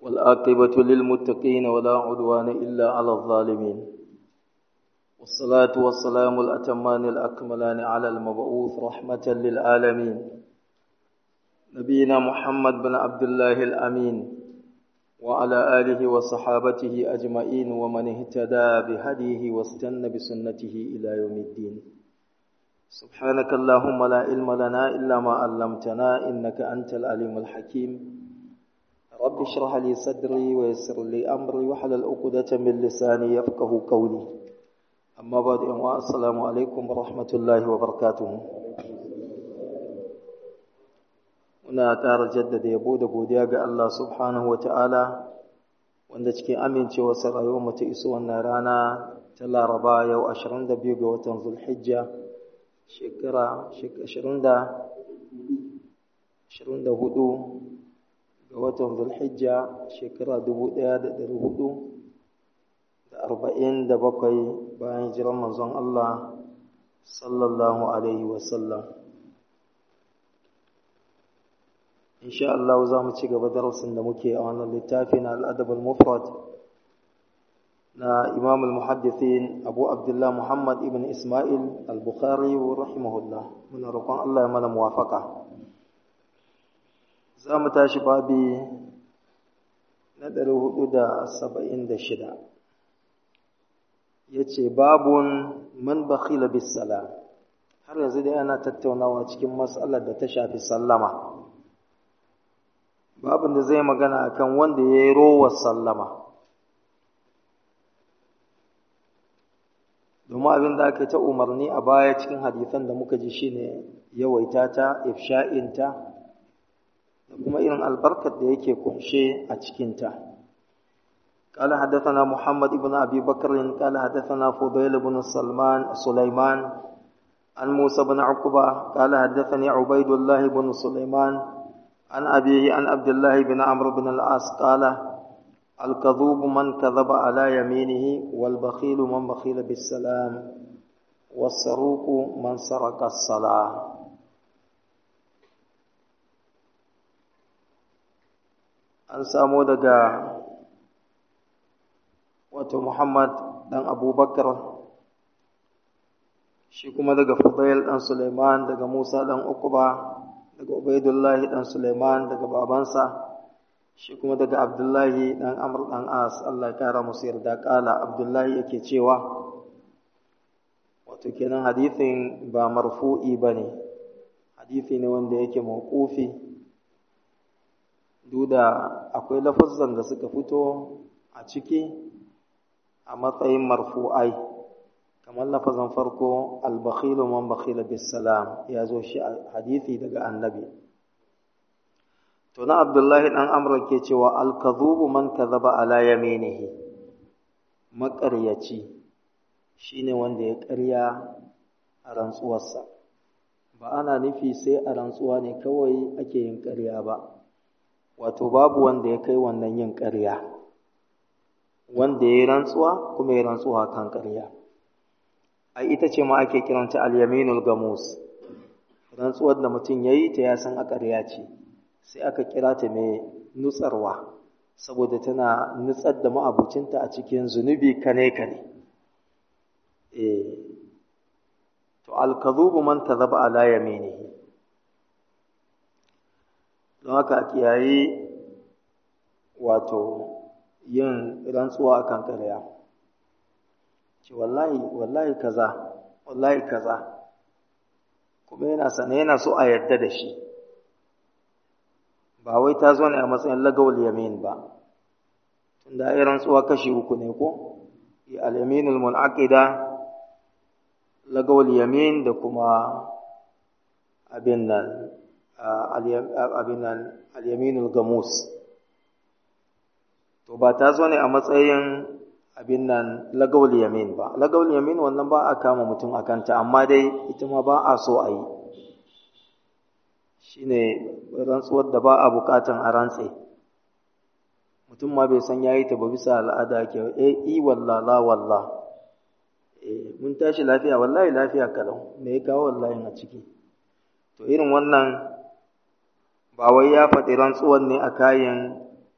والآقبة للمتقين ولا عدوان إلا على الظالمين والصلاة والسلام الأتمان الأكملان على المبعوث رحمة للعالمين نبينا محمد بن عبد الله الأمين وعلى آله وصحابته أجمعين ومن اهتدى بهديه واستنى بسنته إلى يوم الدين سبحانك اللهم لا علم لنا إلا ما علمتنا إنك أنت العليم الحكيم رب اشرح لي صدري ويسر لي أمري وحلل عقدة من لساني يفقه قولي أما بعد السلام عليكم ورحمة الله وبركاته muna ƙara jaddada yabo da godiya ga Allah subhanahu wa ta'ala wanda cikin amincewarsa rayuwar ta iso wannan rana ta laraba yau 22 ga watan zulhijja shekara 24 ga watan zulhijja shekara 1447 bayan jiran manzon Allah sallallahu alaihi wasallam insha Allah za mu ci gaba darasin da muke a wannan littafi na al'adab al-mufrad na Imam al-Muhaddithin Abu Abdullah Muhammad ibn Ismail al-Bukhari rahimahullah muna roƙon Allah ya mana muwafaka za mu tashi babi na 476 yace babun man bakhila bis salam har yanzu dai ana tattaunawa cikin mas'alar da ta shafi sallama babin da zai magana akan wanda ya yi rowar sallama domin abin da aka ta umarni a baya cikin hadithan da muka ji shine yawaita ta ifsha'inta da kuma irin albarkar da yake kunshe a cikinta قال حدثنا محمد بن أبي بكر قال حدثنا فضيل بن سلمان سليمان عن موسى بن عقبة قال حدثني عبيد الله بن سليمان عن أبيه عن عبد الله بن عمرو بن العاص قال الكذوب من كذب على يمينه والبخيل من بخيل بالسلام والسروق من سرق الصلاة an samo daga wato Muhammad dan Abubakar shi kuma daga Fudail dan Suleiman daga Musa dan Uqba daga Ubaidullahi dan Suleiman daga babansa shi kuma daga Abdullahi dan Amr dan As Allah ya kara musu yarda kala Abdullahi yake cewa wato kenan hadithin ba marfu'i bane hadithi ne wanda yake mawqufi duda akwai lafazzan da suka fito a ciki a matsayin marfu'ai kamar lafazan farko al-bakhilu man bakhila bis salam ya zo shi a hadisi daga annabi to na abdullahi dan amr ke cewa al-kadhubu man kadhaba ala yaminihi maƙaryaci shine wanda ya ƙarya a rantsuwarsa ba ana nufi sai a rantsuwa ne kawai ake yin ƙarya ba wato babu wanda ya kai wannan yin ƙarya wanda ya yi rantsuwa kuma ya rantsuwa kan ƙarya ai ita ce ma ake kiranta al-yaminul gamus rantsuwar da mutum yayi ta ya san a ƙarya ce sai aka kira ta mai nutsarwa saboda tana nutsar da ma'abucinta a cikin zunubi kane kane eh to al-kadhubu man kadhaba ala yaminihi don haka kiyaye wato yin rantsuwa akan ƙarya ce wallahi wallahi kaza wallahi kaza kuma yana sane yana so a yarda da shi ba wai ta zo ne a matsayin lagawul yamin ba tunda ai rantsuwa kashi uku ne ko al-yaminul munaqida lagawul yamin da kuma abin nan abin nan al-yaminul gamus to ba ta zo ne a matsayin abin nan lagawul yamin ba lagawul yamin wannan ba a kama mutum a kanta amma dai ita ma ba a so a yi shine rantsuwar da ba a bukatan a rantse mutum ma bai san yayi ta ba bisa al'ada ke eh i walla la walla eh mun tashi lafiya wallahi lafiya kalau me ya kawo wallahi a ciki to irin wannan ba wai ya faɗi rantsuwar ne a kayan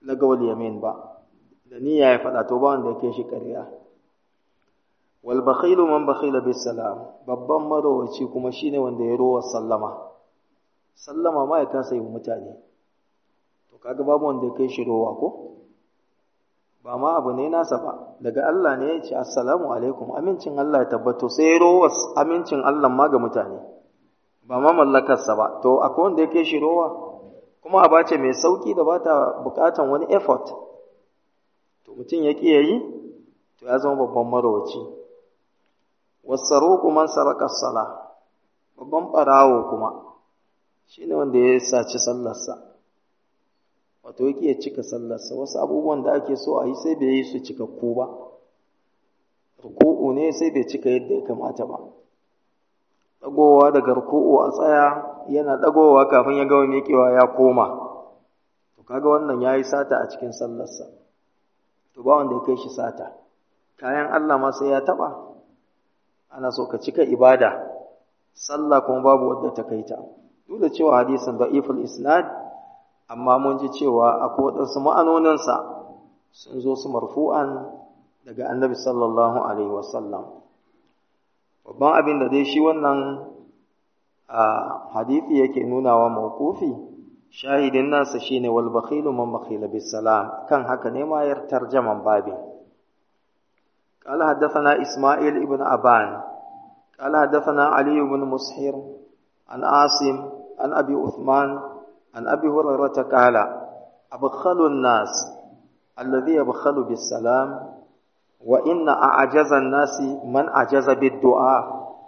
lagawal yamin ba da niyya ya faɗa to ba wanda ya kai shi ƙarya wal bakhilu man bakhila bis salam babban marowaci kuma shine wanda ya rowa sallama sallama ma ya kasa yi mutane to kaga babu wanda ya kai shi rowa ko ba ma abu ne nasa ba daga Allah ne ya ce assalamu alaikum amincin Allah ya tabbato sai ya rowa amincin Allah ma ga mutane ba ma mallakarsa ba to akwai wanda ya kai shi rowa kuma a bace mai sauki da ba ta bukatan wani effort to mutum ya ƙi yayi to ya zama babban marowaci wasaruku man saraka sala babban barawo kuma shine wanda ya saci sallarsa wato yake ya cika sallarsa wasu abubuwan da ake so a yi sai bai yi su cikakku ba ruku'u ne sai bai cika yadda ya kamata ba dagowa daga ruku'u a tsaya yana dagowa kafin ya gawa miƙewa ya koma to kaga wannan yayi sata a cikin sallarsa to ba wanda ya kai shi sata kayan Allah ma sai ya taba ana so ka cika ibada sallah kuma babu wadda ta kai ta duk da cewa hadisin da'iful isnad amma mun ji cewa akwai waɗansu ma'anoninsa sun zo su marfu'an daga annabi sallallahu alaihi wasallam babban abin da dai shi wannan hadithi yake nunawa mawqufi shahidin nasa shine wal bakhilu man bakhila bis salam kan haka ne ma yar tarjaman babin قال حدثنا إسماعيل ابن أبان قال حدثنا علي بن مسحر عن عاصم عن أبي عثمان عن أبي هريرة قال أبخل الناس الذي يبخل بالسلام وإن أعجز الناس من أعجز بالدعاء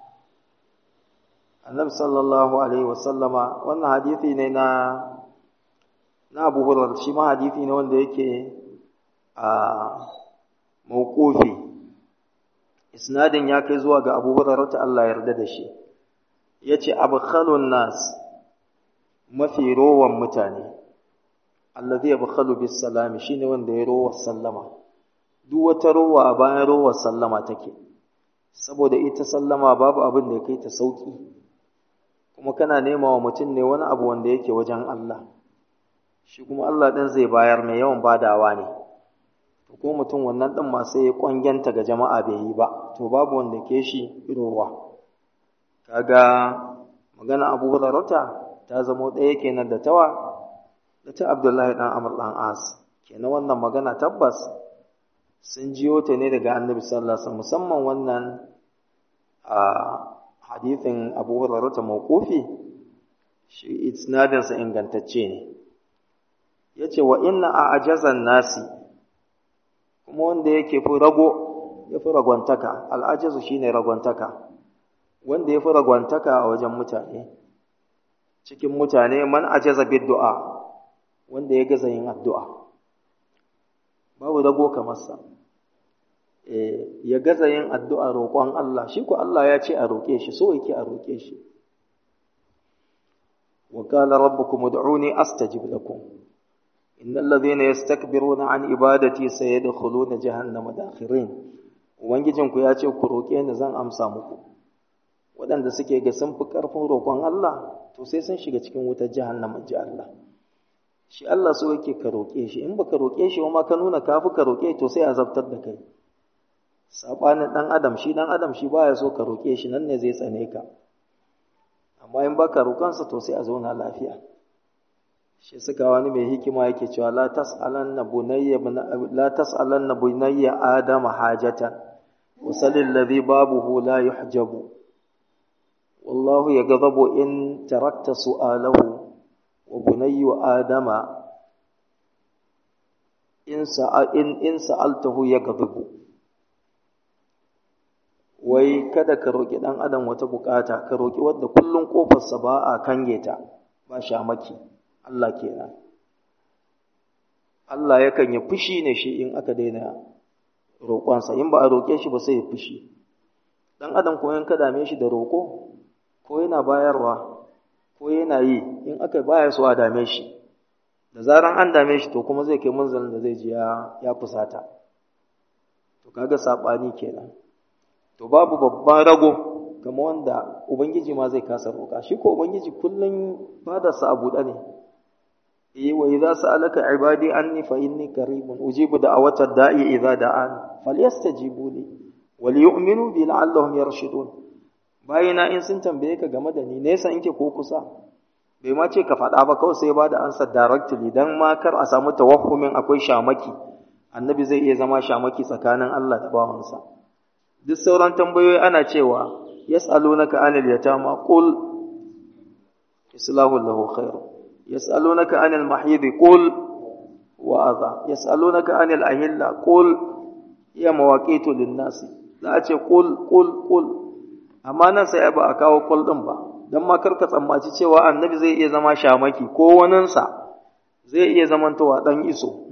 النبي صلى الله عليه وسلم wannan hadisi ne na na Abu Hurairah shi ma hadisi ne wanda yake a mauqufi isnadin ya kai zuwa ga Abu Hurairah ta Allah yarda da shi yace abkhalun nas mafi rowan mutane allazi yabkhalu bis salami shine wanda ya rowa sallama duk wata rowa a bayan rowar sallama take saboda ita sallama babu abin da ya kai ta sauki kuma kana nema wa mutum ne wani abu wanda yake wajen Allah shi kuma Allah ɗin zai bayar mai yawan badawa ne to ko mutum wannan ɗin ma sai ya ƙwangenta ga jama'a bai yi ba to babu wanda ke shi rowa kaga magana Abu Hurairah ta zamo ɗaya kenan da tawa da ta Abdullahi ɗan Amr ɗan As kenan wannan magana tabbas sun jiyo ta ne daga Annabi sallallahu alaihi musamman wannan a hadithin Abu Hurairah mawqufi shi isnadin sa ingantacce ne yace wa inna a'jazan nasi kuma wanda yake fi rago ya fi ragwantaka al'ajazu shine ragwantaka wanda ya fi ragwantaka a wajen mutane cikin mutane man ajaza bid du'a wanda ya gaza yin addu'a babu rago kamar sa eh ya gaza yin addu'a roƙon Allah shi ko Allah ya ce a roƙe shi so yake a roƙe shi wa qala rabbukum ud'uni astajib lakum innal ladhina yastakbiruna an ibadati sayadkhuluna jahannama dakhirin ubangijinku ya ce ku roƙe ni zan amsa muku waɗanda suke ga sun fi ƙarfin roƙon Allah to sai sun shiga cikin wutar jahannama ji Allah shi Allah so yake ka roƙe shi in baka roƙe shi ma ka nuna ka fi ka roƙe to sai azabtar da kai sabanin ɗan adam shi ɗan adam shi baya so ka roƙe shi nan ne zai tsane ka amma in baka roƙonsa to sai a zauna lafiya shi suka wani mai hikima yake cewa la tas'alanna bunayya la tas'alanna bunayya adama hajatan wasalil ladhi babuhu la yuhjabu والله يغضب إن تركت سؤاله وبني آدم إن إن إن سألته يغضب wai kada ka roƙi ɗan adam wata bukata ka roƙi wadda kullum ƙofarsa ba a kange ta ba shamaki Allah kenan Allah yakan yi fushi ne shi in aka daina roƙonsa in ba a roƙe shi ba sai ya fushi ɗan adam ko in ka dame shi da roƙo ko yana bayarwa ko yana yi in aka baya so a dame shi da zaran an dame shi to kuma zai kai munzalin da zai ji ya fusata to kaga sabani kenan to babu babban rago kama wanda ubangiji ma zai kasa roƙa shi ko ubangiji kullum fadarsa a buɗe ne eh wa idza sa'alaka ibadi anni fa inni qaribun ujibu da'watad da'i idza da'an falyastajibu li wal yu'minu bi la'allahum yarshudun bayina in sun tambaye ka game da ni nesa inke ko kusa bai ma ce ka faɗa ba kawai sai ba da ansa directly dan ma kar a samu tawaffumin akwai shamaki annabi zai iya zama shamaki tsakanin Allah da bawansa duk sauran tambayoyi ana cewa yas'alunaka anil yatama qul islahu lahu khair yas'alunaka anil mahid qul wa adha yas'alunaka anil ahilla qul ya mawaqitu lin-nas za a ce qul qul qul amma nan sai ba a kawo qul din ba dan ma karka tsammaci cewa annabi zai iya zama shamaki ko waninsa zai iya zamantowa dan iso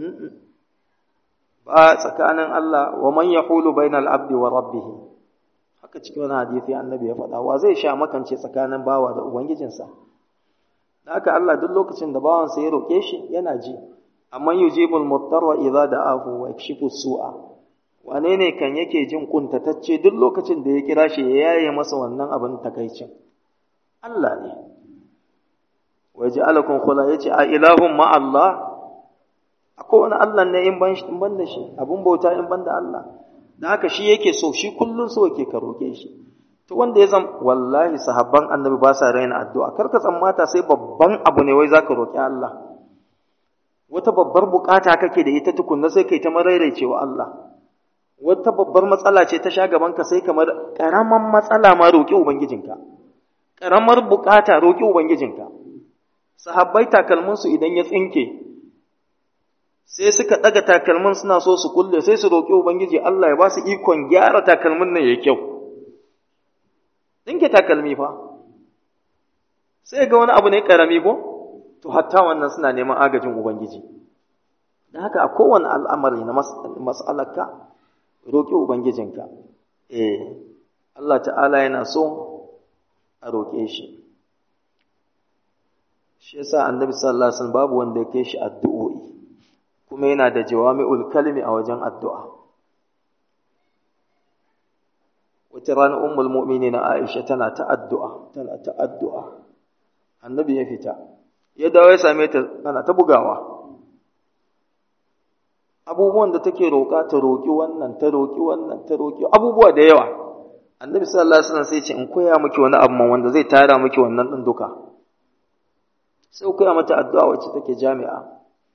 ba tsakanin Allah wa man yahulu bainal abdi wa rabbih haka cikin wani hadisi annabi ya faɗa wa zai sha makance tsakanin bawa da ubangijinsa da haka Allah duk lokacin da bawansa ya roƙe shi yana ji amma yujibul muttarra idza da'ahu wa yakshifu su'a wane ne kan yake jin kuntatacce duk lokacin da ya kira shi ya yaye masa wannan abin takaicin Allah ne wa ja'alakum khula yace a ilahum ma Allah akwai wani Allah ne in ban in ban da shi abun bauta in ban da Allah da haka shi yake so shi kullun so yake ka roke shi to wanda ya zam wallahi sahabban annabi ba sa raina addu'a kar ka tsammata sai babban abu ne wai zaka roki Allah wata babbar bukata kake da ita tukunna sai kai ta maraicewa Allah wata babbar matsala ce ta sha gaban ka sai kamar karaman matsala ma roki ubangijinka karamar bukata roki ubangijinka sahabbai takalminsu idan ya tsinke sai suka ɗaga takalmin suna so su kulle sai su roƙi Ubangiji Allah ya ba su ikon gyara takalmin nan ya kyau. Ɗinke takalmi fa, sai ga wani abu ne ƙarami ko? To, hatta wannan suna neman agajin Ubangiji. Da haka a kowane al'amari na mas'alarka, roƙi Ubangijinka. Eh, Allah ta'ala yana so a roƙe shi. Shi yasa annabi sallallahu Alaihi wasallam babu wanda ya kai shi addu'o'i. kuma yana da jawami'ul kalmi a wajen addu'a. Wata rana ummul mu'mini na Aisha tana ta addu'a, tana ta addu'a, annabi ya fita, ya dawo ya same ta tana ta bugawa. Abubuwan da take roƙa ta roƙi wannan, ta roƙi wannan, ta roƙi abubuwa da yawa. Annabi sallallahu Alaihi wasallam sai ce in koya miki wani abu wanda zai tara miki wannan ɗin duka. Sai koya mata addu'a wacce take jami'a.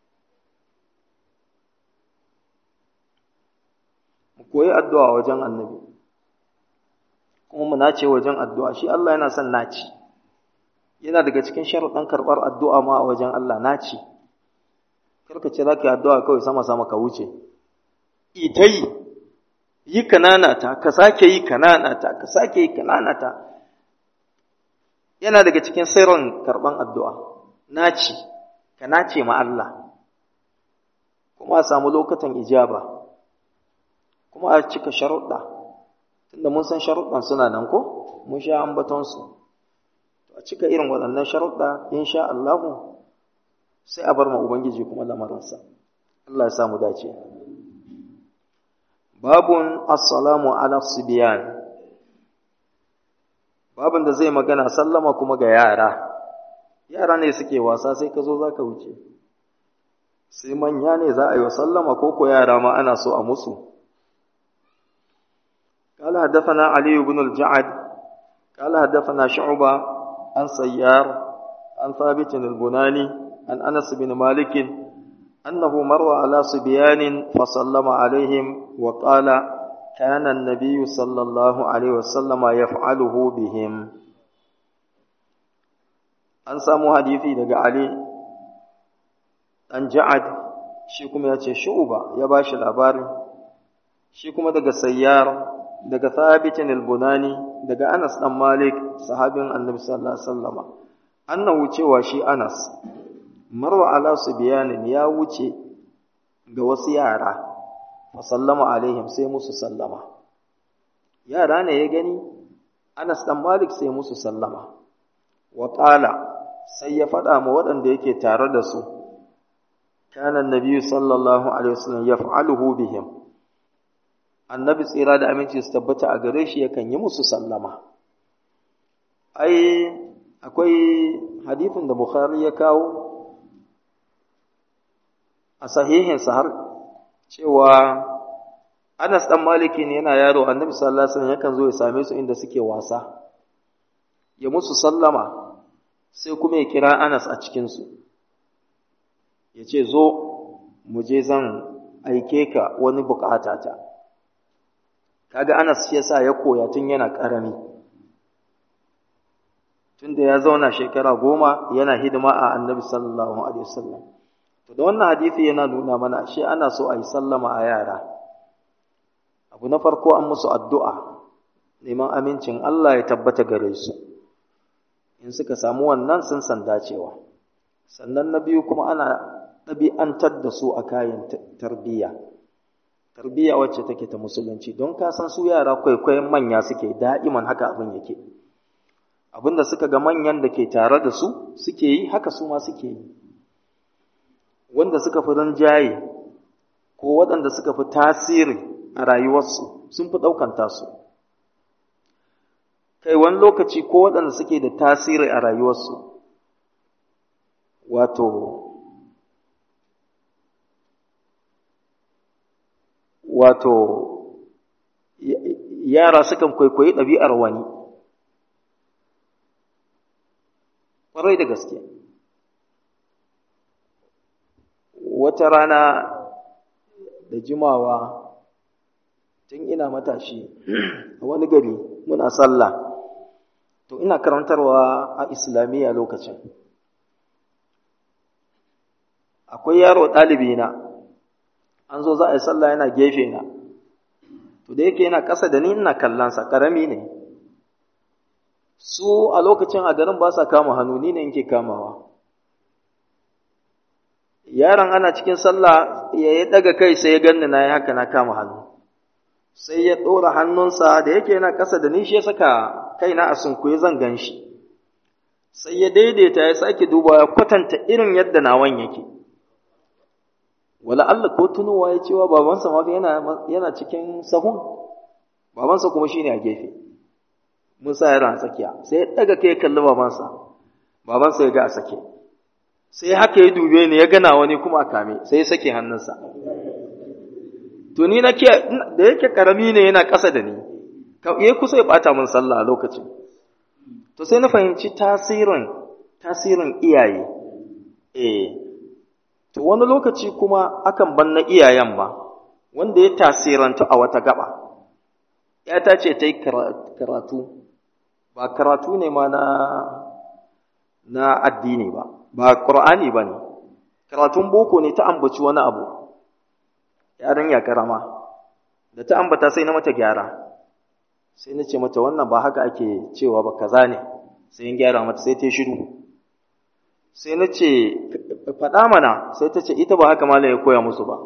koyi addu'a wajen annabi kuma mu nace wajen addu'a shi Allah yana son naci yana daga cikin sharuɗan karɓar addu'a ma a wajen Allah naci karka ce za ka yi addu'a kawai sama-sama ka wuce ita yi yi kananata ka sake yi kananata ka sake yi kananata yana daga cikin sirrin karɓan addu'a naci ka nace ma Allah kuma a samu lokacin ijaba kuma a cika sharuɗa tunda mun san sharuɗan suna nan ko mun sha ambatonsu a cika irin waɗannan sharuɗa insha Allah sai a bar ma ubangiji kuma lamarinsa Allah ya samu dace babun assalamu ala sibiyan babun da zai magana sallama kuma ga yara yara ne suke wasa sai ka zo za ka wuce sai manya ne za a yi wa sallama ko ko yara ma ana so a musu قال حدثنا علي بن الجعد قال حدثنا شعبة عن سيار عن ثابت البناني عن أنس بن مالك أنه مر على صبيان فسلم عليهم وقال كان النبي صلى الله عليه وسلم يفعله بهم an samu hadisi daga Ali dan Ja'ad shi kuma ya ce Shu'ba ya bashi labarin shi kuma daga Sayyar daga Thabitin al-Bunani daga Anas dan Malik sahabin Annabi sallallahu alaihi wasallama annahu cewa shi Anas marwa ala subyanin ya wuce ga wasu yara fa sallama alaihim sai musu sallama yara ne ya gani Anas dan Malik sai musu sallama wa qala sai ya faɗa ma waɗanda yake tare da su kana annabi sallallahu alaihi wasallam yaf'aluhu bihim annabi tsira da aminci su tabbata a gare shi yakan yi musu sallama ai akwai hadithin da bukhari ya kawo a sahihinsa har cewa Anas dan Maliki ne yana yaro Annabi sallallahu alaihi wasallam yakan zo ya same su inda suke wasa ya musu sallama sai kuma ya kira Anas a cikin su ya ce zo mu je zan aike ka wani bukata ta kaga Anas shi yasa ya koya tun yana karami tunda ya zauna shekara goma yana hidima a Annabi sallallahu alaihi wasallam to da wannan hadisi yana nuna mana shi ana so a yi sallama a yara abu na farko an musu addu'a neman amincin Allah ya tabbata gare su in suka samu wannan sun san dacewa sannan na biyu kuma ana ɗabi'antar da su a kayan tarbiyya tarbiyya wacce take ta musulunci don ka san su yara kwaikwayon manya suke da'iman haka abin yake abinda suka ga manyan da ke tare da su suke yi haka su ma suke yi wanda suka fi rinjaye ko waɗanda suka fi tasiri a rayuwarsu sun fi ɗaukan tasu kai wani lokaci ko waɗanda suke da tasiri a rayuwarsu wato wato yara sukan kwaikwayi ɗabi'ar wani ƙwarai da gaske wata rana da jimawa tun ina matashi a wani gari muna sallah to ina karantarwa a islamiyya lokacin akwai yaro ɗalibi na an zo za a yi sallah yana gefe na to da yake yana ƙasa da ni ina kallonsa ƙarami ne su a lokacin a garin ba sa kama hannu ni ne yake kamawa yaron ana cikin sallah ya yi daga kai sai ya ganni na yi haka na kama hannu sai ya ɗora hannunsa da yake yana ƙasa da ni shi ya saka kaina a sunkuye zan gan shi sai ya daidaita ya sake duba ya kwatanta irin yadda nawan yake wala Allah ko tunowa ya cewa babansa ma yana yana cikin sahun babansa kuma shine a gefe mun sa yaron a tsakiya sai ya daga kai kalli babansa babansa ya ga a sake sai haka ya dube ni ya gana wani kuma a kame sai ya sake hannunsa to ni na ke da yake karami ne yana ƙasa da ni ya kusa ya bata min sallah a lokacin to sai na fahimci tasirin tasirin iyaye eh to wani lokaci kuma akan ban na iyayen ma wanda ya tasiranta a wata gaba ta ce ta yi karatu ba karatu ne ma na na addini ba ba qur'ani ba ne karatun boko ne ta ambaci wani abu yaran ya karama da ta ambata sai na mata gyara sai na ce mata wannan ba haka ake cewa ba kaza ne sai in gyara mata sai ta shiru sai na ce faɗa mana sai ta ce ita ba haka malam ya koya musu ba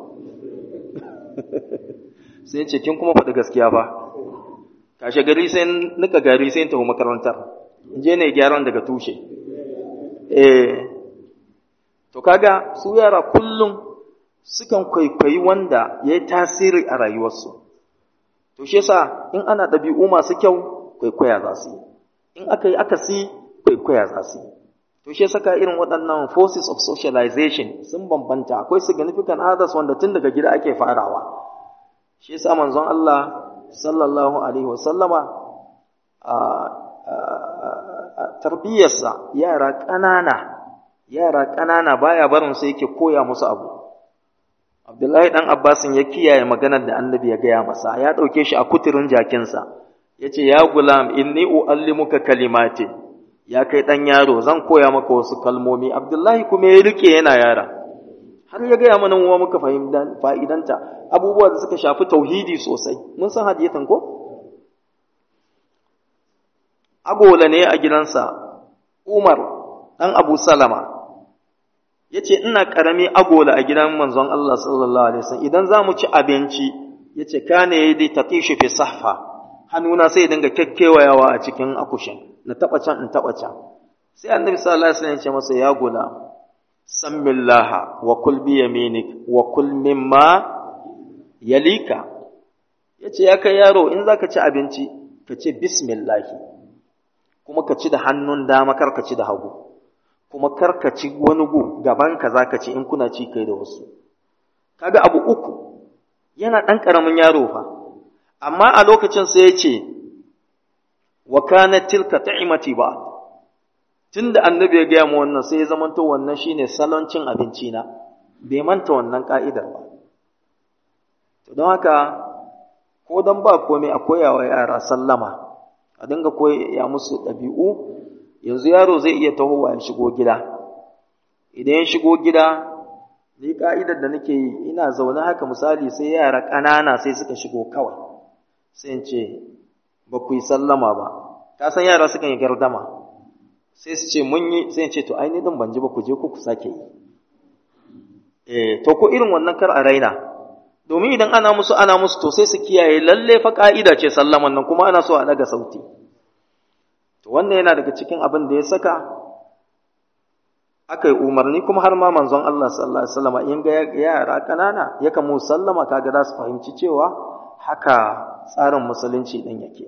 sai ce kin kuma faɗi gaskiya ba kashe gari sai nika gari sai tafi makarantar in je ne gyaran daga tushe eh to kaga su yara kullum sukan kwaikwayi wanda ya yi tasiri a rayuwarsu to shi yasa in ana ɗabi'u masu kyau kwaikwaya za su yi in aka yi akasi kwaikwaya za su yi to shi saka irin waɗannan forces of socialization sun bambanta akwai significant others wanda tun daga gida ake farawa shi yasa manzon Allah sallallahu alaihi wasallama a tarbiyyarsa yara ƙanana yara ƙanana baya barin sai yake koya musu abu Abdullahi dan Abbasin ya kiyaye maganar da Annabi ya gaya masa ya ɗauke shi a kuturin jakinsa yace ya gulam inni uallimuka kalimati ya kai ɗan yaro zan koya maka wasu kalmomi Abdullahi kuma ya rike yana yara har ya gaya mana wa muka fa'idanta abubuwa da suka shafi tauhidi sosai mun san hadiyatan ko agola ne a gidansa Umar ɗan Abu Salama ya ce ina ƙarami agola a gidan manzon Allah sallallahu Alaihi wasallam idan za mu ci abinci ya ce ka ne ya ta fi sahfa hannuna sai dinga kyakkyawayawa a cikin akushin na taɓa can in taɓa can sai annabi sallallahu Alaihi wasallam ya ce masa ya gula sammillaha wa kul bi yaminik wa kul mimma yalika ya ce ya kai yaro in za ka ci abinci ka ce bismillahi kuma ka ci da hannun dama kar ka ci da hagu kuma kar ka ci wani gu gaban ka za ka ci in kuna ci kai da wasu kaga abu uku yana ɗan ƙaramin yaro fa amma a lokacin sai ya ce wa kana tilka ta'imati ba tunda annabi ya gaya mu wannan sai ya zamanto wannan shine salon cin abinci na bai manta wannan ka'idar ba to don haka ko dan ba komai a koyawa yara sallama a dinga koya musu ɗabi'u yanzu yaro zai iya tahowa ya shigo gida idan ya shigo gida ni ka'idar da nake yi ina zaune haka misali sai yara ƙanana sai suka shigo kawai sai in ce ba ku yi sallama ba ka san yara sukan yi gardama sai su ce mun yi sai in ce to ai ni din ban ji ba ku je ku ku sake yi eh to ko irin wannan kar a raina domin idan ana musu ana musu to sai su kiyaye lalle fa ka'ida ce sallaman nan kuma ana so a daga sauti to wannan yana daga cikin abin da ya saka aka yi umarni kuma har ma manzon Allah sallallahu alaihi wasallam in ga yara kanana yakan mu sallama kaga za su fahimci cewa haka tsarin musulunci din yake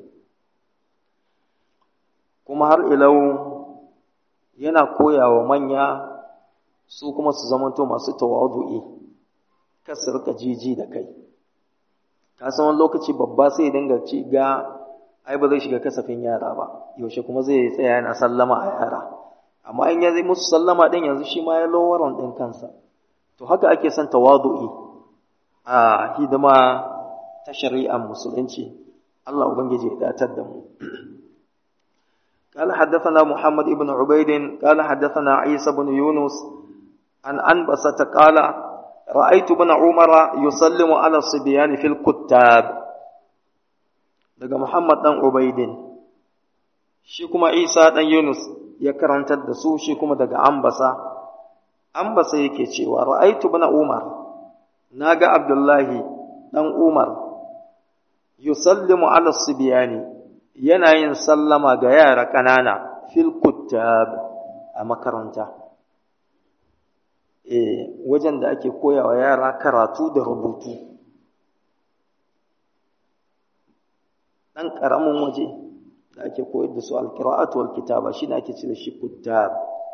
kuma har ilau yana koyawa manya su kuma su zamanto masu tawadu'i kar su rika jiji da kai ka san wani lokaci babba sai dinga ci ga ai ba zai shiga kasafin yara ba yaushe kuma zai tsaya yana sallama a yara amma in ya zai musu sallama din yanzu shi ma ya lowaron din kansa to haka ake son tawadu'i a hidima ta shari'ar musulunci Allah ubangiji ya datar da mu قال حدثنا محمد بن عبيد قال حدثنا عيسى بن يونس عن أنبسة قال رأيت ابن عمر يسلم على الصبيان في الكتاب daga Muhammad dan Ubaidin shi kuma Isa dan Yunus ya karantar da su shi kuma daga Ambasa Ambasa yake cewa ra'aitu ibn Umar naga Abdullahi dan Umar yusallimu ala sibyani yana yin sallama ga yara ƙanana fil kuttab a makaranta eh wajen da ake koyawa yara karatu da rubutu dan karamin waje da ake koyar da su alqira'atu wal kitaba shine ake ce da shi kuttab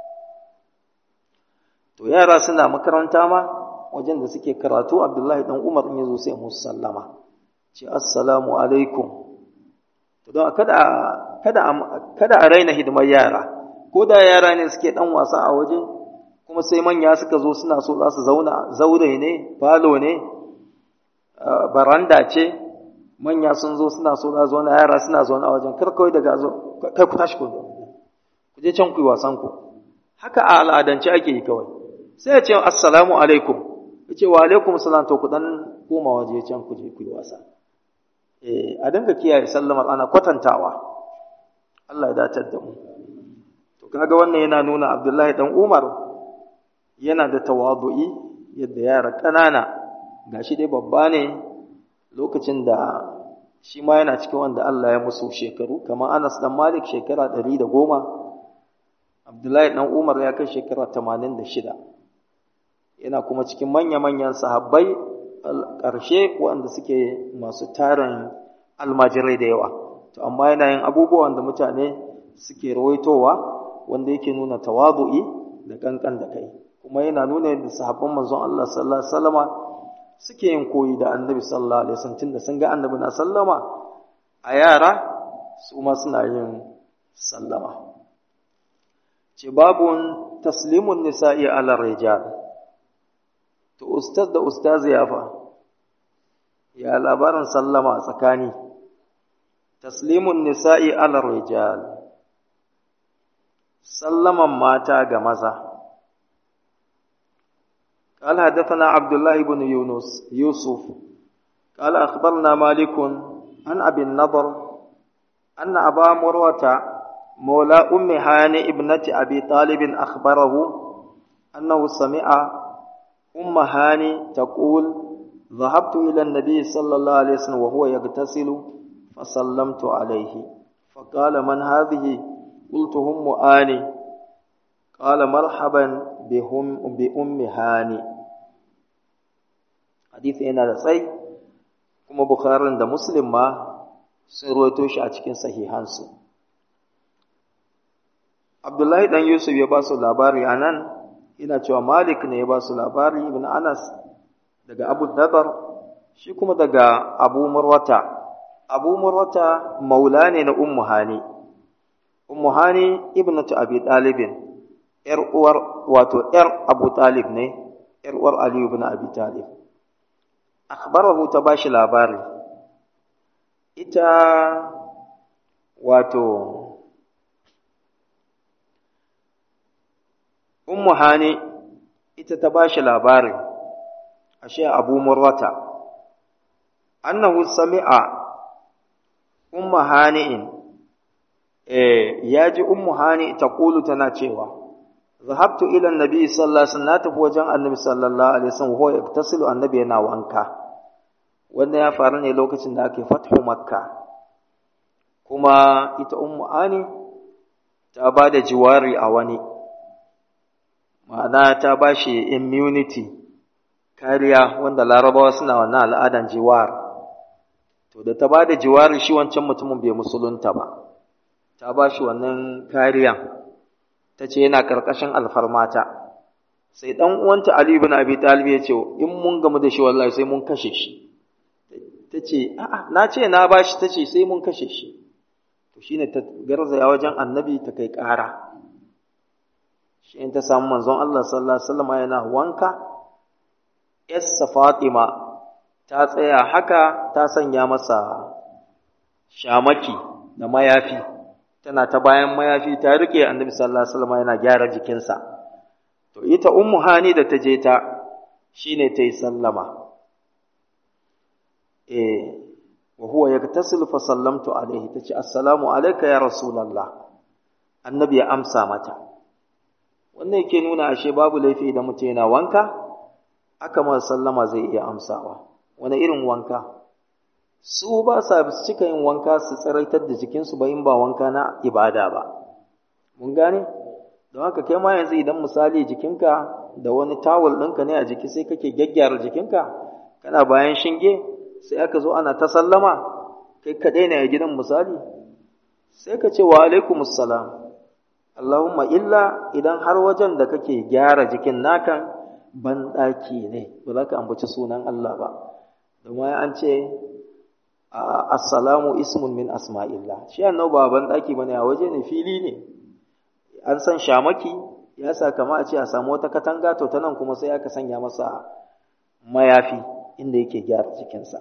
to yara suna makaranta ma wajen da suke karatu Abdullahi dan Umar in yazo sai musu sallama ce assalamu alaikum to don kada kada kada a raina hidimar yara ko da yara ne suke dan wasa a waje kuma sai manya suka zo suna so za su zauna zaure ne falo ne baranda ce manya sun zo suna so za zauna yara suna zaune a wajen kar kawai daga zo kai ku tashi ku ku je can ku yi wasan ku haka a al'adance ake yi kawai sai ya ce assalamu alaikum ya ce wa alaikum salam to ku dan koma waje can ku je ku yi wasa eh a dinga kiyaye sallamar ana kwatantawa Allah ya datar da mu to kaga wannan yana nuna Abdullahi dan Umar yana da tawadu'i yadda yara ƙanana gashi dai babba ne lokacin da shi ma yana cikin wanda Allah ya musu shekaru kamar Anas dan Malik shekara ɗari da goma Abdullahi dan Umar ya kai shekara tamanin da shida yana kuma cikin manya-manyan sahabbai ƙarshe waɗanda suke masu tarin almajirai da yawa to amma yana yin abubuwan da mutane suke rawaitowa wanda yake nuna tawadu'i da kankan da kai kuma yana nuna yadda sahabban manzon Allah sallallahu alaihi wasallama suke yin koyi da annabi sallallahu alaihi wasallam tunda sun ga annabi na sallama a yara su ma suna yin sallama ce babun taslimun nisa'i ala rijal to ustaz da ustaz ya fa ya labarin sallama a tsakani taslimun nisa'i ala rijal sallaman mata ga maza قال حدثنا عبد الله بن يونس يوسف قال أخبرنا مالك عن أبي النضر أن أبا مروة مولى أم هاني ابنة أبي طالب أخبره أنه سمع أم هاني تقول ذهبت إلى النبي صلى الله عليه وسلم وهو يغتسل فسلمت عليه فقال من هذه قلت هم آني قال مرحبا بهم بأم هاني حديث هنا da sai kuma Bukhari da Muslim ma sun ruwaito shi a cikin sahihansu Abdullahi dan Yusuf ya ba su labari anan ina cewa Malik ne ya ba su labari ibn Anas daga abu dabar shi kuma daga abu murwata abu murwata maula ne na ummu hani ummu hani ibnatu abi talibin yar uwar wato yar abu talib ne yar uwar ali ibn abi talib akhbarahu ta bashi labari ita wato ummu hani ita ta bashi labari ashe abu murwata annahu sami'a ummu hani'in eh yaji ummu hani taqulu tana cewa zahabtu ila annabi sallallahu alaihi wasallam tafi wajen annabi sallallahu alaihi wasallam huwa yaktasilu annabi yana wanka wanda ya faru ne lokacin da ake fathu makka kuma ita ummu hani ta ba da jiwari a wani ma'ana ta ba shi immunity kariya wanda larabawa suna wannan al'adan jiwar to da ta ba da jiwari shi wancan mutumin bai musulunta ba ta ba shi wannan kariyan ta ce yana ƙarƙashin alfarmata sai ɗan uwanta Ali ibn Abi Talib ya ce in mun gamu da shi wallahi sai mun kashe shi ta ce a'a na ce na ba shi ta ce sai mun kashe shi to shine ta garzaya wajen annabi ta kai ƙara shi in ta samu manzon Allah sallallahu alaihi wasallam yana wanka yassa Fatima ta tsaya haka ta sanya masa shamaki da mayafi tana ta bayan mayafi ta rike annabi sallallahu alaihi wasallam yana gyara jikinsa to ita ummu hani da ta je ta shine ta yi sallama eh wa huwa yaktasilu fa sallamtu alaihi tace assalamu alayka ya rasulullah annabi ya amsa mata wannan yake nuna ashe babu laifi idan mutum yana wanka aka masa sallama zai iya amsawa wani irin wanka su ba sa cika yin wanka su tsiraitar da jikinsu ba in ba wanka na ibada ba mun gane don haka kai ma yanzu idan misali jikinka da wani tawul ɗinka ne a jiki sai kake gyaggyara jikinka kana bayan shinge sai aka zo ana ta sallama kai kaɗai ne a gidan misali sai ka ce wa alaikumus salam Allahumma illa idan har wajen da kake gyara jikin nakan ban ɗaki ne ba za ka ambaci sunan Allah ba domin an ce assalamu ismun min asma'illah shi annabi ba ban ɗaki bane a waje ne fili ne an san shamaki ya sa kama a ce a samu wata katanga to ta nan kuma sai aka sanya masa mayafi inda yake gyara jikinsa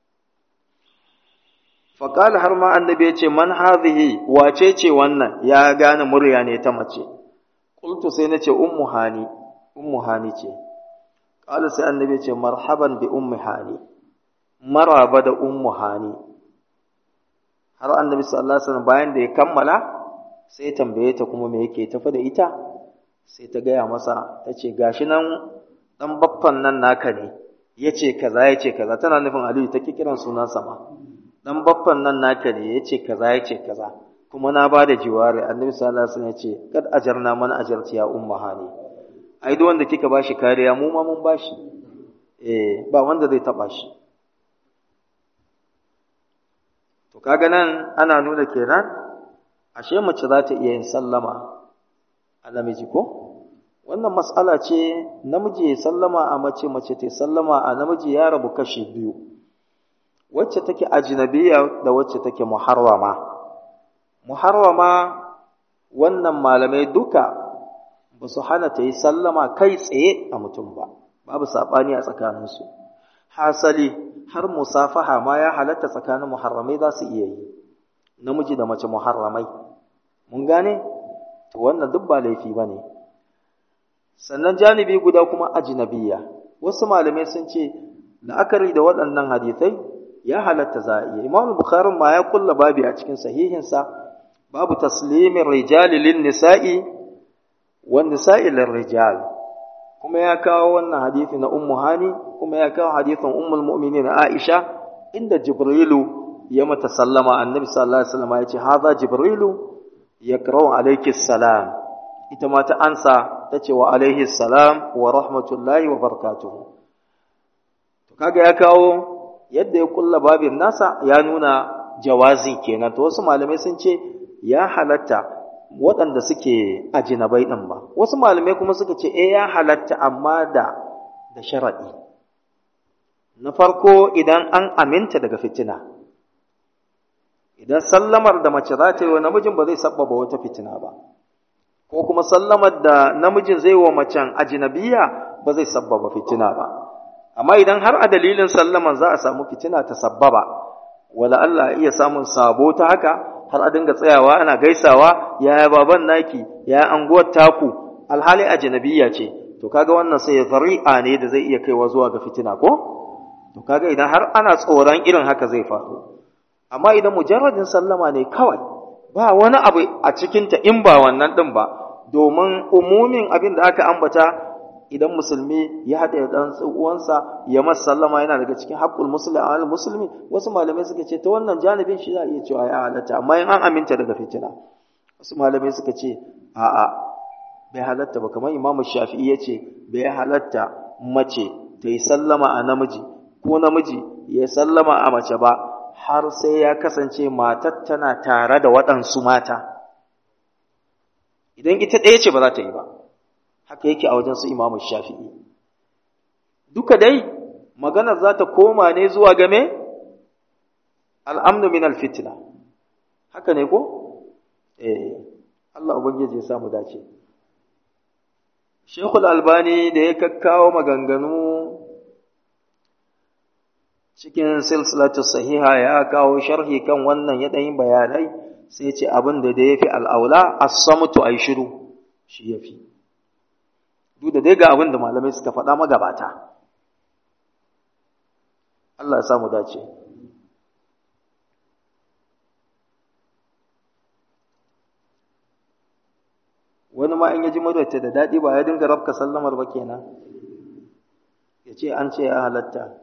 faƙala har ma annabi ya ce man hadhihi wace ce wannan ya gane murya ne ta mace qultu sai nace ummu hani ummu hani ce qala sai annabi ya ce marhaban bi ummi hani maraba da ummu hani har annabi sallallahu alaihi wasallam bayan da ya kammala sai tambaye ta kuma me yake tafi da ita sai ta gaya masa ta ce gashi nan dan baffan nan naka ne yace kaza yace kaza tana nufin aliyu ta kiran sunansa ma dan baffan nan naka ne yace kaza yace kaza kuma na bada jiwari annabi sallallahu alaihi wasallam yace kad ajarna man ajarti ya ummu hani ai duk wanda kika bashi kariya mu ma mun bashi eh ba wanda zai taba shi to kaga nan ana nuna kenan ashe mace za ta iya yin sallama a namiji ko wannan mas'ala ce namiji ya sallama a mace mace ta sallama a namiji ya rabu kashi biyu wacce take ajnabiya da wacce take muharrama muharrama wannan malamai duka ba su hana ta yi sallama kai tsaye a mutum ba babu saɓani a tsakaninsu hasali har musafaha ma ya halatta tsakanin muharramai za su iya yi namiji da mace muharramai mun gane to wannan duk ba laifi ba ne sannan janibi guda kuma ajnabiya wasu malamai sun ce la'akari da waɗannan hadithai ya halatta za a iya imam bukhari ma ya kulla babi a cikin sahihinsa babu taslimin rijali lin nisa'i wa nisa'i lin rijal kuma ya kawo wannan hadithi na ummu hani kuma ya kawo hadithin ummul mu'minin aisha inda jibrilu ya mata sallama annabi sallallahu alaihi wasallam ya ce hadha jibrilu yaqra'u alayki salam ita ma ta ansa ta ce wa alaihi salam wa rahmatullahi wa barakatuhu to kaga ya kawo yadda ya kulla babin nasa ya nuna jawazi kenan to wasu malamai sun ce ya halatta waɗanda suke ajinabai ɗin ba wasu malamai kuma suka ce eh ya halatta amma da da sharaɗi na farko idan an aminta daga fitina idan sallamar da mace za ta yi wa namijin ba zai sabbaba wata fitina ba ko kuma sallamar da namijin zai wa macen ajinabiya ba zai sabbaba fitina ba amma idan har a dalilin sallaman za a samu fitina ta sabbaba wala Allah iya samun sabo ta haka har a dinga tsayawa ana gaisawa yaya baban naki yaya anguwar taku alhali ajinabiya ce to kaga wannan sai zari'a ne da zai iya kaiwa zuwa ga fitina ko to kaga idan har ana tsoron irin haka zai faru amma idan mujarradin sallama ne kawai ba wani abu a cikinta in ba wannan din ba domin umumin abin da aka ambata idan musulmi ya haɗa ɗan uwansa ya masa sallama yana daga cikin haƙƙul musulmi al musulmi wasu malamai suka ce ta wannan janibin shi za a iya cewa ya halatta amma in an aminta daga fitina wasu malamai suka ce a'a bai halatta ba kamar imamu shafi'i ya ce bai halatta mace ta yi sallama a namiji ko namiji ya sallama a mace ba har sai ya kasance matar tana tare da waɗansu mata idan ita ɗaya ce ba za ta yi ba haka yake a wajen su imamu shafi'i duka dai maganar za ta koma ne zuwa game al'amnu min alfitna haka ne ko eh Allah ubangiji ya samu dace Sheikhul Albani da ya kakkawo maganganu cikin silsilatu sahiha ya kawo sharhi kan wannan ya ɗan bayanai sai ce abin da da ya fi al'aula as-samtu ay shiru shi ya fi duk da dai ga abin da malamai suka faɗa magabata Allah ya samu dace wani ma in ya ji muryarta da daɗi ba ya dinga rabka sallamar ba kenan ya ce an ce ya halatta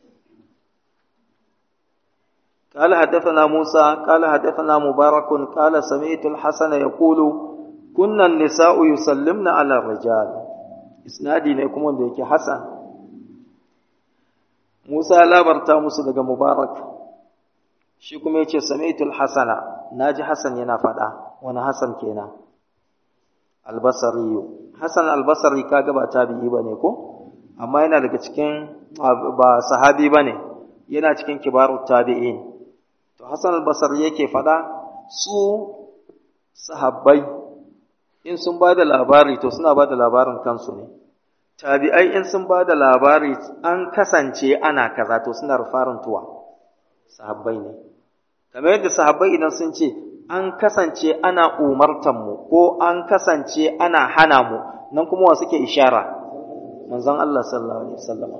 قال حدثنا موسى قال حدثنا مبارك قال سمعت الحسن يقول كنا النساء يسلمن على الرجال isnadi ne kuma wanda yake hasan Musa ya labarta musu daga Mubarak shi kuma yace sami'tul hasana naji hasan yana faɗa wani hasan kenan albasari hasan albasari kaga ba tabi'i bane ko amma yana daga cikin ba sahabi bane yana cikin kibarut tabi'in to hasan albasari yake faɗa su sahabbai in sun ba da labari to suna ba da labarin kansu ne tabi'ai in sun ba da labari an kasance ana kaza to suna rufarin tuwa sahabbai ne kamar yadda sahabbai idan sun ce an kasance ana umartan mu ko an kasance ana hana mu nan kuma wa suke ishara manzon Allah sallallahu alaihi wasallam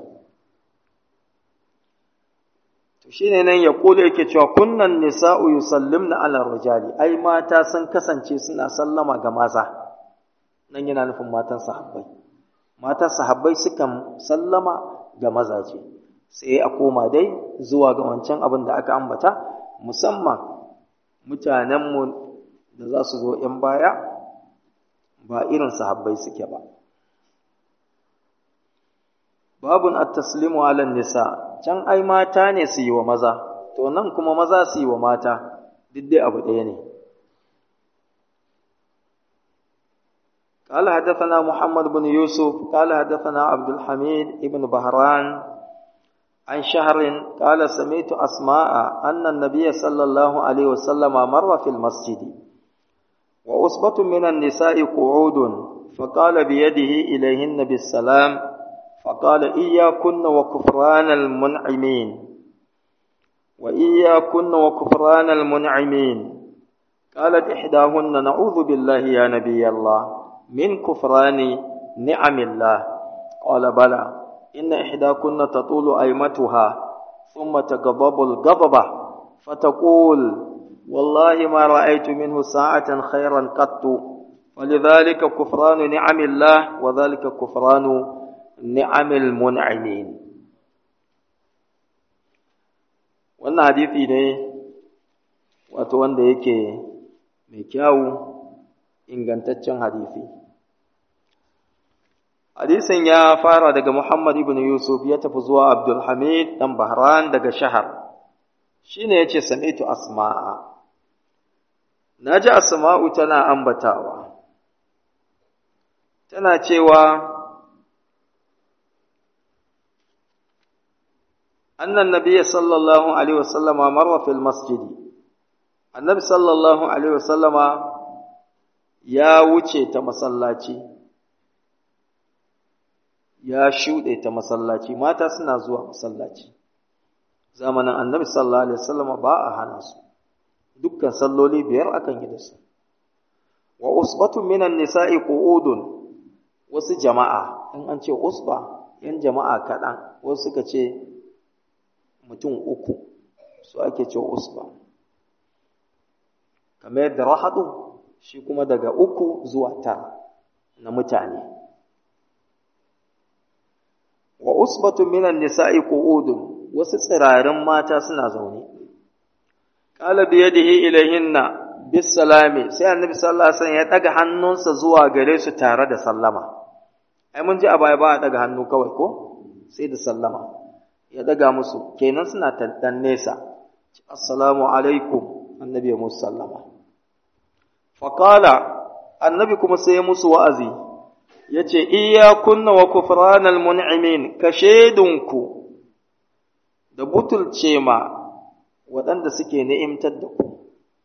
to shine nan ya kula yake cewa kunnan nisa'u yusallimna ala rijali ai mata sun kasance suna sallama ga maza nan yana nufin matan sahabbai matan sahabbai sukan sallama ga mazaje sai a koma dai zuwa ga wancan abin da aka ambata musamman mutanenmu da za su zo ‘yan baya ba irin sahabbai suke ba babun at-taslimu ala nisa can ai mata ne su yi wa maza to nan kuma maza su yi wa mata duk dai abu ɗaya ne قال حدثنا محمد بن يوسف قال حدثنا عبد الحميد بن بهران عن شهر قال سمعت أسماء أن النبي صلى الله عليه وسلم مر في المسجد وأصبة من النساء قعود فقال بيده إليهن بالسلام فقال إياكن وكفران المنعمين وإياكن وكفران المنعمين قالت إحداهن نعوذ بالله يا نبي الله من كفران نعم الله قال بلى إن إحداكن تطول أيمتها ثم تغضب الغضبة فتقول والله ما رأيت منه ساعة خيرا قط ولذلك كفران نعم الله وذلك كفران نعم المنعمين wannan hadisi ne wato wanda yake mai kyawu ingantaccen hadisi hadisin ya fara daga Muhammad ibn Yusuf ya tafi zuwa Abdul Hamid dan Bahran daga Shahar shine yace sami'tu asma'a naji asma'u tana ambatawa tana cewa annan nabiyyi sallallahu alaihi wasallama marwa fil masjidi annabi sallallahu alaihi wasallama ya wuce ta masallaci ya shuɗe ta masallaci mata suna zuwa masallaci zamanin annabi sallallahu alaihi wasallama ba a hana su dukkan salloli biyar akan yi da su wa usbatun minan nisa'i qu'udun wasu jama'a in an ce usba yan jama'a kaɗan wasu suka ce mutum uku su ake ce usba kamar yadda rahadu shi kuma daga uku zuwa tara na mutane wa usbatun minan nisa'i qu'udun wasu tsirarin mata suna zaune qala bi yadihi ilayhinna bis salami sai annabi sallallahu alaihi wasallam ya daga hannunsa zuwa gare su tare da sallama ai mun ji a baya ba a daga hannu kawai ko sai da sallama ya daga musu kenan suna tantan nesa assalamu alaikum annabi ya musu sallama faqala annabi kuma sai ya musu wa'azi yace iyyakunna wa kufranal mun'imin ka shedunku da butulce ma waɗanda suke ni'imtar da ku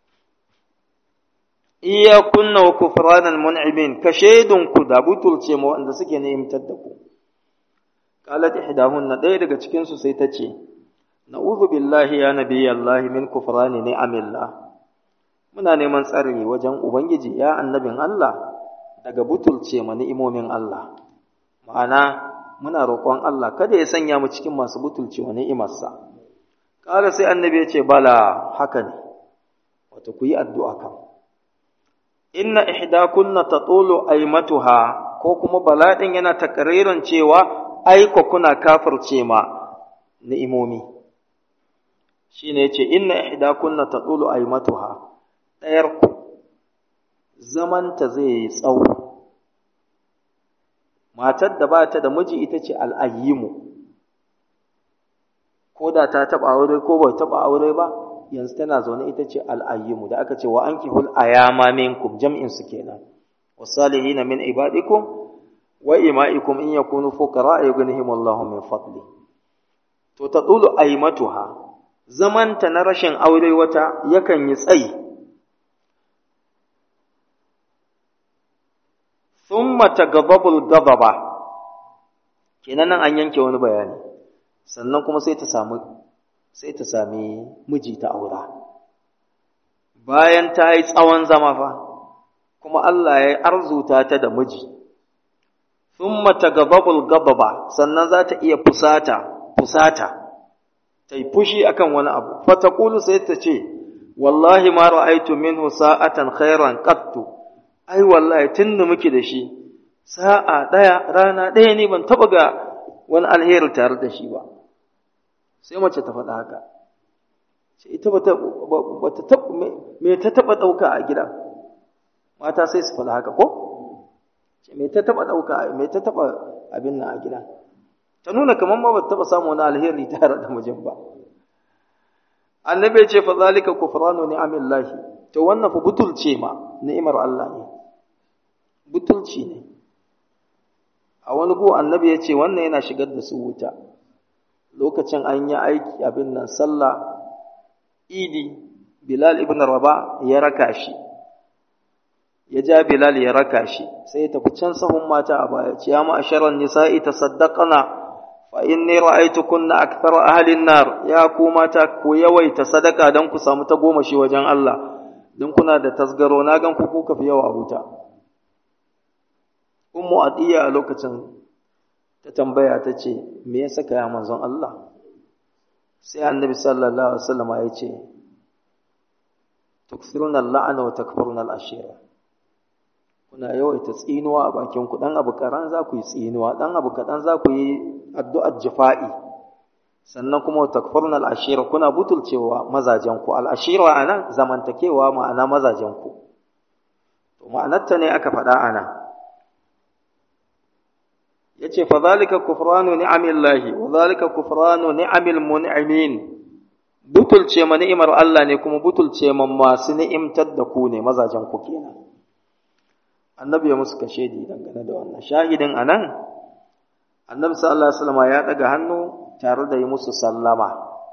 iyakunna wa kufranal mun'imin ka shedunku da butulce ma waɗanda suke ni'imtar da ku qalat ihdahunna ɗaya daga cikin su sai ta ce na'udhu billahi ya nabiyallahi min kufrani ni'amillah muna neman tsari wajen ubangiji ya annabin Allah daga butulce ma ni'imomin Allah ma'ana muna roƙon Allah kada ya sanya mu cikin masu butulce wa ni'imarsa ƙara sai annabi ya ce bala haka ne wato ku yi addu'a kan inna ihdakunna tatulu aymatuha ko kuma bala din yana takririn cewa aiko kuna kafirce ma ni'imomi shine yace inna ihdakunna tatulu aymatuha dayar ku zamanta zai yi tsawo matar da ba ta da miji ita ce al'ayyimu ko da ta taɓa aure ko bai taɓa aure ba yanzu tana zaune ita ce al'ayyimu da aka ce wa an kihul ayama minkum jam'in su kenan wasalihina min ibadikum wa ima'ikum in yakunu fuqara yughnihim Allahu min fadli to tadulu aymatuha zamanta na rashin aure wata yakan yi tsayi thumma tagabbabul gababa kenan nan an yanke wani bayani sannan kuma sai ta samu sai ta sami miji ta aura bayan ta yi tsawon zama fa kuma Allah ya arzuta ta da miji thumma tagabbabul gababa sannan za ta iya fusata fusata ta yi fushi akan wani abu fa taqulu sai ta ce wallahi ma ra'aytu minhu sa'atan khairan qattu ai wallahi tun da muke da shi sa'a ɗaya rana ɗaya ne ban taɓa ga wani alheri tare da shi ba sai mace ta faɗa haka ce ita ba ta taɓa me ta taɓa ɗauka a gida mata sai su faɗa haka ko ce me ta taɓa ɗauka me ta taɓa abin nan a gida ta nuna kamar ma ba ta taɓa samu wani alheri tare da mijin ba annabi ce fa zalika kufranu ni'amillahi to wannan fa butulce ma ni'imar Allah ne butulci ne a wani gu annabi ya ce wannan yana shigar da su wuta lokacin an yi aiki abin nan sallah idi bilal ibn raba ya raka shi ya ja bilal ya raka shi sai ya tafi can sahun mata a baya ce ya ma'asharan nisa'i tasaddaqana fa inni ra'aytukunna akthar ahli an-nar ya ku mata ku yawaita sadaka dan ku samu ta goma shi wajen Allah dan kuna da tasgaro na gan ku kuka fi yawa a wuta ummu atiya a lokacin ta tambaya ta ce me ya saka ya manzon Allah sai annabi sallallahu alaihi wasallam ya ce tukthiruna al-la'na wa takfuruna al-ashira kuna yawaita tsinuwa a bakin ku dan abu karan za ku yi tsinuwa dan abu kadan za ku yi addu'ar jifa'i sannan kuma takfuruna al-ashira kuna butulcewa mazajen ku al-ashira anan zamantakewa ma'ana mazajen ku to ma'anarta ne aka faɗa anan yace fa zalika kufranu ni'amillahi wa zalika kufranu ni'amil mun'imin butulce ma ni'imar Allah ne kuma butulce ma masu ni'imtar da ku ne mazajen ku kenan annabi ya musu kashe di dangane da wannan shahidin anan annabi sallallahu alaihi wasallam ya daga hannu tare da yi musu sallama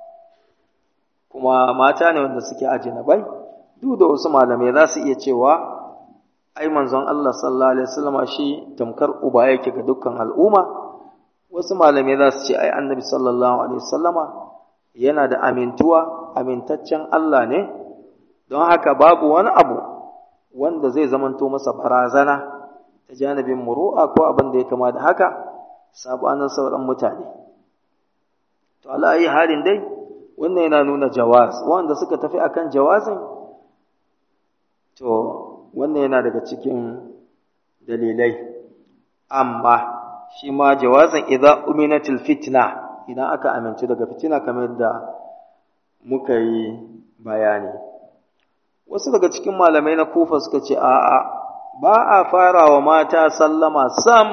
kuma mata ne wanda suke ajinabai duk da wasu malamai za su iya cewa ai manzon Allah sallallahu alaihi wasallama shi tamkar uba yake ga dukkan al'umma wasu malamai za su ce ai annabi sallallahu alaihi wasallama yana da amintuwa amintaccen Allah ne don haka babu wani abu wanda zai zamanto masa barazana ta janibin muru'a ko abin da ya kama da haka sabanin sauran mutane to ala ayi halin dai wannan yana nuna jawaz wanda suka tafi akan jawazin to wannan yana daga cikin dalilai amma shi ma jawazin idza uminatil fitna idan aka amince daga fitina kamar yadda muka yi bayani wasu daga cikin malamai na kufa suka ce a'a ba a fara wa mata sallama sam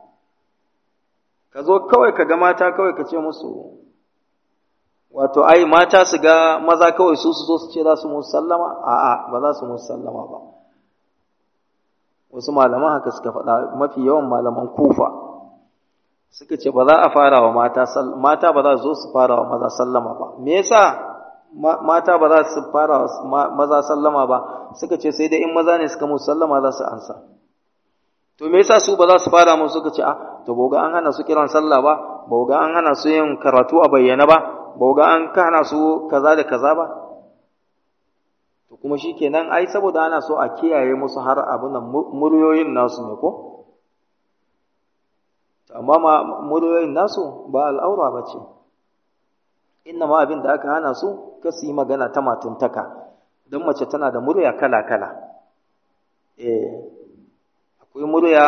ka zo kawai ka ga mata kawai ka ce musu wato ai mata su ga maza kawai su su zo su ce za su musu sallama a'a ba za su musu sallama ba wasu malaman haka suka faɗa mafi yawan malaman kufa suka ce ba za a fara wa mata mata ba za su zo su fara wa maza sallama ba me yasa mata ba za su fara maza sallama ba suka ce sai dai in maza ne suka musu sallama za su ansa to me yasa su ba za su fara musu suka ce a to boga an hana su kiran sallah ba boga an hana su yin karatu a bayyana ba boga an hana su kaza da kaza ba to kuma shikenan ai saboda ana so a kiyaye musu har abin nan muryoyin nasu ne ko amma muryoyin nasu ba al'aura ba ce inna ma abin da aka hana su ka su yi magana ta matuntaka don mace tana da murya kala-kala eh akwai murya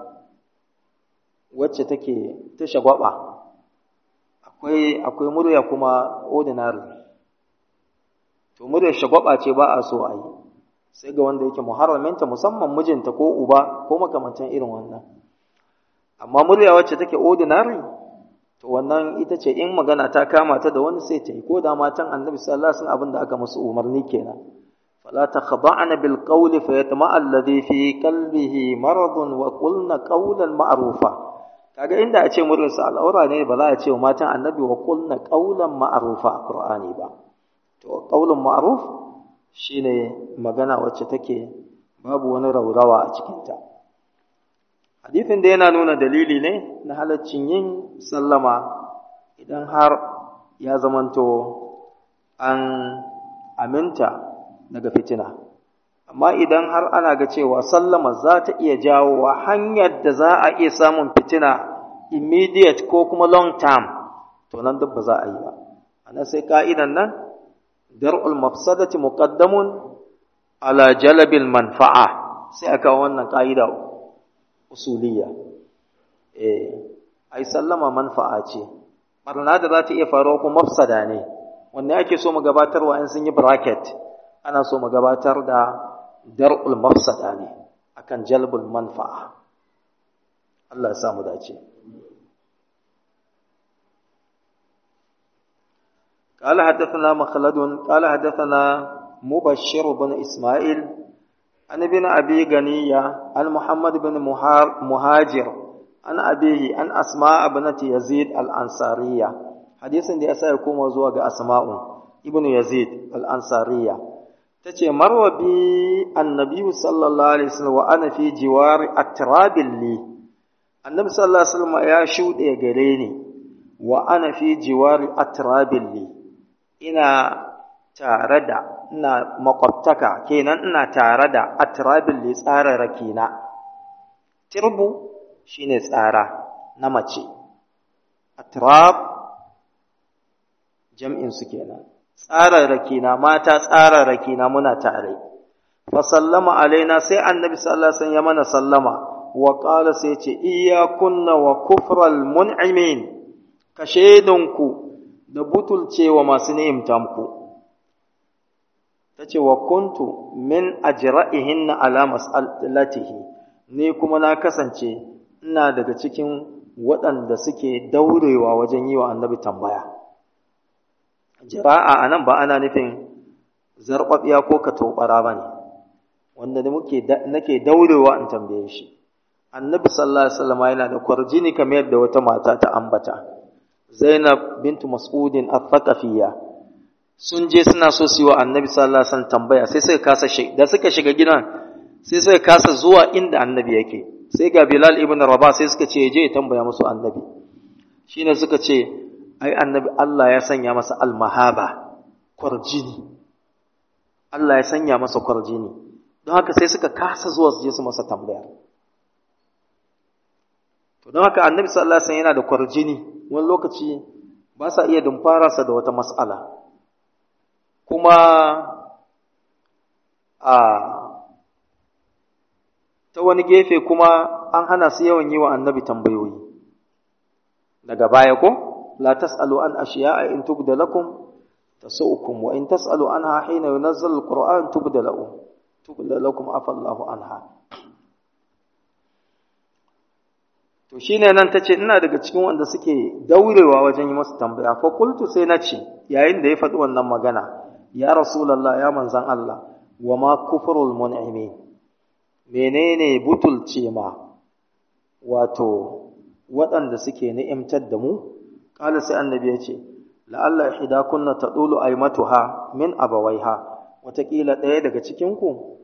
wacce take ta shagwaba akwai akwai murya kuma ordinary to murya shagwaba ce ba a so a yi sai ga wanda yake muharraminta musamman mijinta ko uba ko makamantan irin wannan amma murya wacce take ordinary to wannan ita ce in magana ta kama ta da wani sai ta yi ko da matan annabi sallallahu alaihi wasallam abin da aka musu umarni kenan fala takhda'na bil qawli fayatma alladhi fi qalbihi maradun wa qulna qawlan ma'rufa kaga inda a ce murin sa al'aura ne ba za a ce wa matan annabi wa qulna qawlan ma'rufa a qur'ani ba to qawlun ma'ruf shine magana wacce take babu wani raurawa a cikinta hadithin da yana nuna dalili ne na halaccin yin sallama idan har ya zamanto an aminta daga fitina amma idan har ana ga cewa sallama za ta iya jawo wa hanyar da za a iya samun fitina immediate ko kuma long term to nan duk ba za a yi ba ana sai ka'idan nan dar'ul mafsadati muqaddamun ala jalabil manfa'a sai aka wannan ka'ida usuliya eh ai sallama manfa'a ce barna da za ta iya faruwa ko mafsada ne wanne ake so mu gabatarwa in sun yi bracket ana so mu gabatar da dar'ul mafsada ne akan jalbul manfa'a Allah ya samu dace قال حدثنا مخلد قال حدثنا مبشر بن إسماعيل عن ابن أبي غنية عن محمد بن مهاجر عن أبيه عن أسماء بنت يزيد الأنصارية حديث دي أسا يكون وزوغ أسماء ابن يزيد الأنصارية تتي مر بي النبي صلى الله عليه وسلم وأنا في جوار أتراب لي النبي صلى الله عليه وسلم يا شود يغريني وأنا في جوار أتراب لي إنا تاردا ina makwabtaka kenan ina tare da atrabin li tsararraki na tirbu shine tsara na mace atrab jam'in su kenan tsararraki na mata tsararraki na muna tare fa sallama alaina sai annabi sallallahu alaihi wasallam ya mana sallama wa qala sai ce iyyakunna wa kufral mun'imin ka shaidunku da butulcewa masu ni'imta muku ta ce wa kuntu min ajra'ihinna ala mas'alatihi ni kuma na kasance ina daga cikin waɗanda suke daurewa wajen yi wa annabi tambaya jira'a anan ba ana nufin zarɓaɓiya ko ka tobara ba ne wanda muke nake daurewa in tambaye shi annabi sallallahu alaihi wasallam yana da kwarjini kamar yadda wata mata ta ambata Zainab bintu Mas'udin al-Thaqafiyya sun je suna so su yi wa Annabi sallallahu alaihi wasallam tambaya sai suka kasa da suka shiga gidan sai suka kasa zuwa inda Annabi yake sai ga Bilal ibn Rabah sai suka ce je ya tambaya musu Annabi shine suka ce ai Annabi Allah ya sanya masa al-mahaba kwarjini Allah ya sanya masa kwarjini don haka sai suka kasa zuwa su je su masa tambaya to don haka Annabi sallallahu alaihi wasallam yana da kwarjini wani lokaci ba sa iya dumfararsa da wata mas'ala kuma a ta wani gefe kuma an hana su yawan yi wa annabi tambayoyi daga baya ko la tas'alu an ashiya'a in tubda lakum tasu'ukum wa in tas'alu anha hina yunazzalu alquran tubda lakum tubda lakum afa Allahu anha to shine nan tace ina daga cikin wanda suke daurewa wajen yi masa tambaya fa qultu sai nace yayin da ya faɗi wannan magana ya rasulullah ya manzan Allah wa ma kufrul mun'imin menene butulce ma wato waɗanda suke ni'imtar da mu qala sai annabi ya ce la'alla ihdakunna tadulu aymatuha min abawaiha wataƙila ɗaya daga cikin ku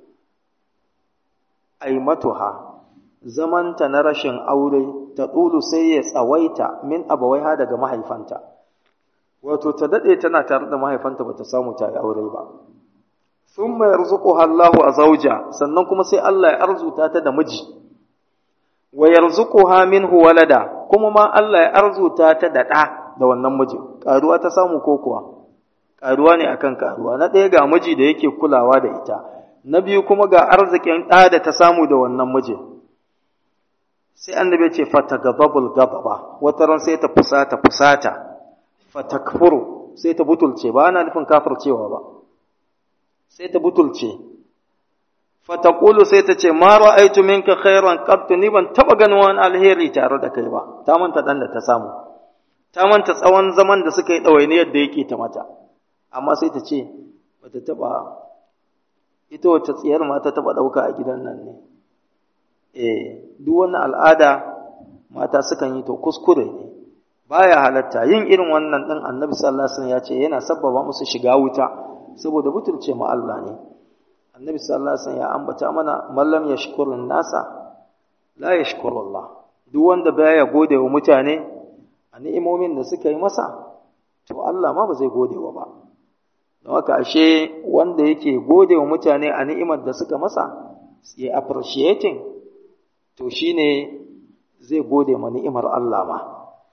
aymatuha zamanta na rashin aure ta ɗulu sai ya tsawaita min abawaiha daga mahaifanta wato ta daɗe tana tare da mahaifanta ba ta samu ta yi aure ba sun mai arzuƙuha Allahu a zauja sannan kuma sai Allah ya arzuta ta da miji wa yarzuquha minhu walada kuma ma Allah ya arzuta ta da ɗa da wannan miji ƙaruwa ta samu ko kuwa ƙaruwa ne akan ƙaruwa na ɗaya ga miji da yake kulawa da ita na biyu kuma ga arzikin ɗa da ta samu da wannan mijin sai annabi ce fatagababul gababa wata ran sai ta fusata fusata fatakfuru sai ta butulce ba ana nufin kafircewa ba sai ta butulce fataqulu sai ta ce ma ra'aytu minka khairan qat ni ban taba ganin wani alheri tare da kai ba ta manta dan da ta samu ta manta tsawon zaman da suka yi ɗawainiyar da yake ta mata amma sai ta ce bata taba ita wata tsiyar ma ta taba ɗauka a gidan nan ne eh duk wannan al'ada mata sukan yi to kuskure ne baya halatta yin irin wannan din annabi sallallahu alaihi wasallam ya ce yana sabbaba musu shiga wuta saboda butulce ma Allah ne annabi sallallahu alaihi wasallam ya ambata mana mallam yashkurun nasa la yashkurullah duk wanda baya gode wa mutane a ni'imomin da suka yi masa to Allah ma ba zai gode wa ba don haka ashe wanda yake gode wa mutane a ni'imar da suka masa ya appreciating to shi ne zai gode ma ni'imar Allah ma.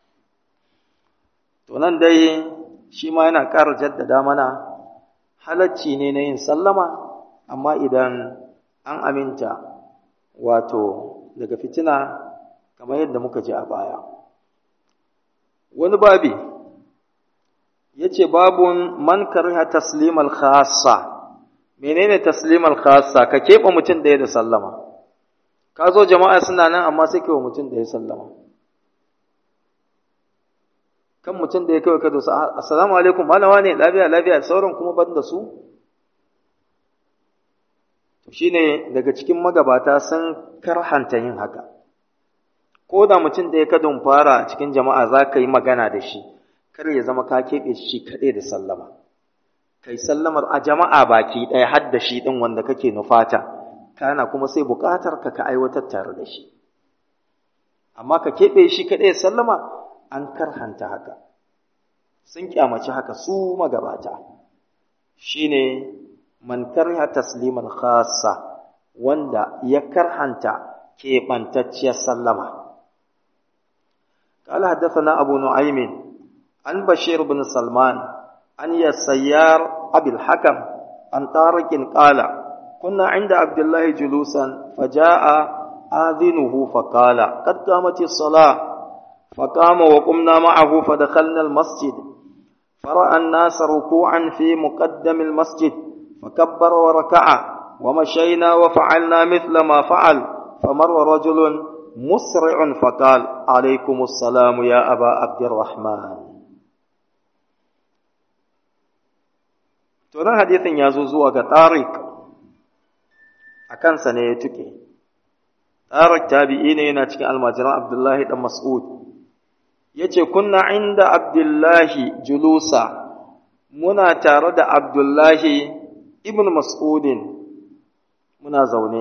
To nan dai shi ma yana ƙara jaddada mana halacci ne na yin sallama, amma idan an aminta wato daga fitina kamar yadda muka ji a baya. Wani babi ya ce babun man karha taslimal khassa menene taslimal khassa ka keɓe mutum ɗaya da sallama. ka zo jama'a suna nan amma sai kai wa mutum da ya sallama kan mutum da ya kawai ka dosa assalamu alaikum malama ne lafiya lafiya sauran kuma ban da su to shine daga cikin magabata sun karhanta yin haka ko da mutum da ya kadon fara cikin jama'a za ka yi magana da shi kar ya zama ka keɓe shi kaɗai da sallama kai sallamar a jama'a baki ɗaya har da shi ɗin wanda kake nufata kana kuma sai buƙatar ka ka aiwatar tare da shi amma ka keɓe shi kaɗai sallama an karhanta haka sun kyamaci haka su magabata shine man karha tasliman khassa wanda ya karhanta keɓantacciyar sallama قال حدثنا أبو نعيم عن بشير بن سلمان عن يسيار أبي الحكم عن طارق قال كنا عند عبد الله جلوسا فجاء آذنه فقال قد قامت الصلاة فقام وقمنا معه فدخلنا المسجد فرأى الناس ركوعا في مقدم المسجد فكبر وركع ومشينا وفعلنا مثل ما فعل فمر رجل مسرع فقال عليكم السلام يا أبا عبد الرحمن tunan hadithin ya zo zuwa ga Tariq a kansa ne ya tuke Tariq tabi'i ne yana cikin almajiran Abdullahi dan Mas'ud yace kunna inda abdullahi julusa muna tare da abdullahi ibn mas'udin muna zaune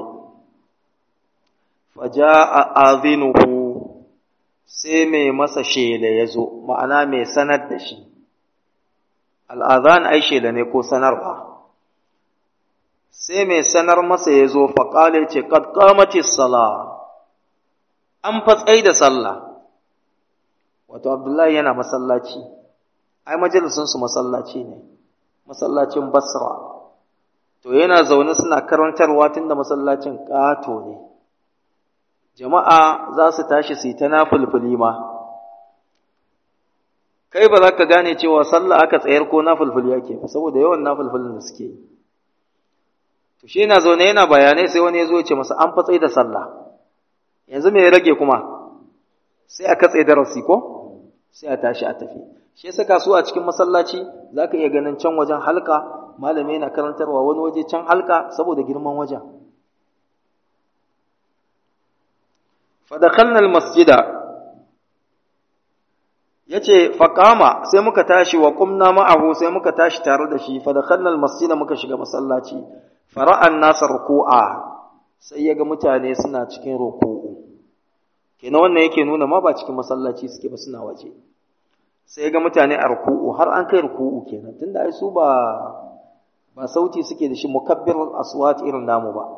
faja'a azinuhu sai mai masa shela ya zo ma'ana mai sanar da shi al'azan ai shela ne ko sanarwa sai mai sanar masa ya zo faƙale ce ƙadƙamaci sala an fatsai da sallah wato abdullahi yana masallaci ai majalisunsu masallaci ne masallacin basra to yana zaune suna karantarwa tunda masallacin ƙato ne jama'a za su tashi su yi ta nafulfuli ma kai ba za ka gane cewa sallah aka tsayar ko nafulfuli yake ba saboda yawan nafulfulin da suke yi to shi yana zaune yana bayanai sai wani ya zo ya ce masa an fatsai da sallah yanzu me ya rage kuma sai a katse darasi ko sai a tashi a tafi shi yasa su a cikin masallaci zaka iya ganin can wajen halka malami yana karantarwa wani waje can halka saboda girman wajen fadakhalna almasjida yace faqama sai muka tashi wa qumna ma'ahu sai muka tashi tare da shi fadakhalna almasjida muka shiga masallaci fara'an nasa ruku'a sai yaga mutane suna cikin ruku'u kenan wannan yake nuna ma ba cikin masallaci suke ba suna waje sai ga mutane a ruku'u har an kai ruku'u kenan tunda ai su ba ba sauti suke da shi mukabbir aswat irin namu ba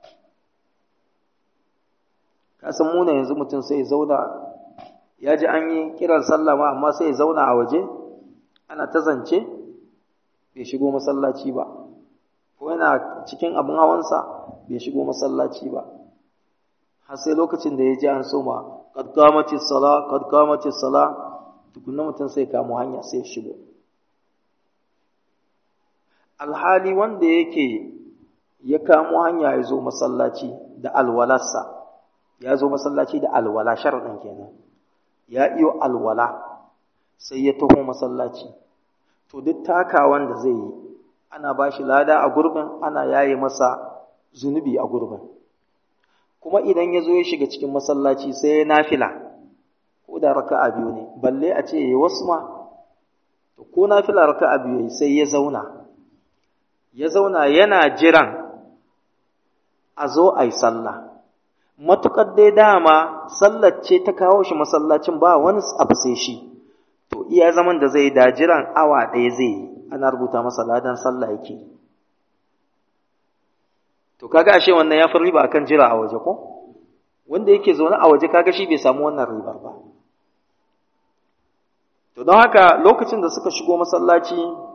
ka san mu yanzu mutum sai ya zauna ya ji an yi kiran sallah ma amma sai ya zauna a waje ana ta zance bai shigo masallaci ba ko yana cikin abin hawansa bai shigo masallaci ba har sai lokacin da ya ji an soma qad qamatis sala qad qamatis sala tukunna mutum sai kamo hanya sai shigo alhali wanda yake ya kamo hanya ya zo masallaci da alwalarsa ya zo masallaci da alwala sharaɗin kenan ya iyo alwala sai ya taho masallaci to duk takawan da zai yi ana ba shi lada a gurbin ana yaye masa zunubi a gurbin kuma idan ya zo ya shiga cikin masallaci sai ya nafila ko da raka'a biyu ne balle a ce yayi wasu ma to ko nafila raka'a biyu sai ya zauna ya zauna yana jiran a zo a yi sallah matuƙar dai dama sallar ce ta kawo shi masallacin ba wani abu sai shi to iya zaman da zai da jiran awa ɗaya zai yi ana rubuta masa ladan sallah yake to kaga ashe wannan ya fi riba akan jira a waje ko wanda yake zaune a waje kaga shi bai samu wannan ribar ba to don haka lokacin da suka shigo masallaci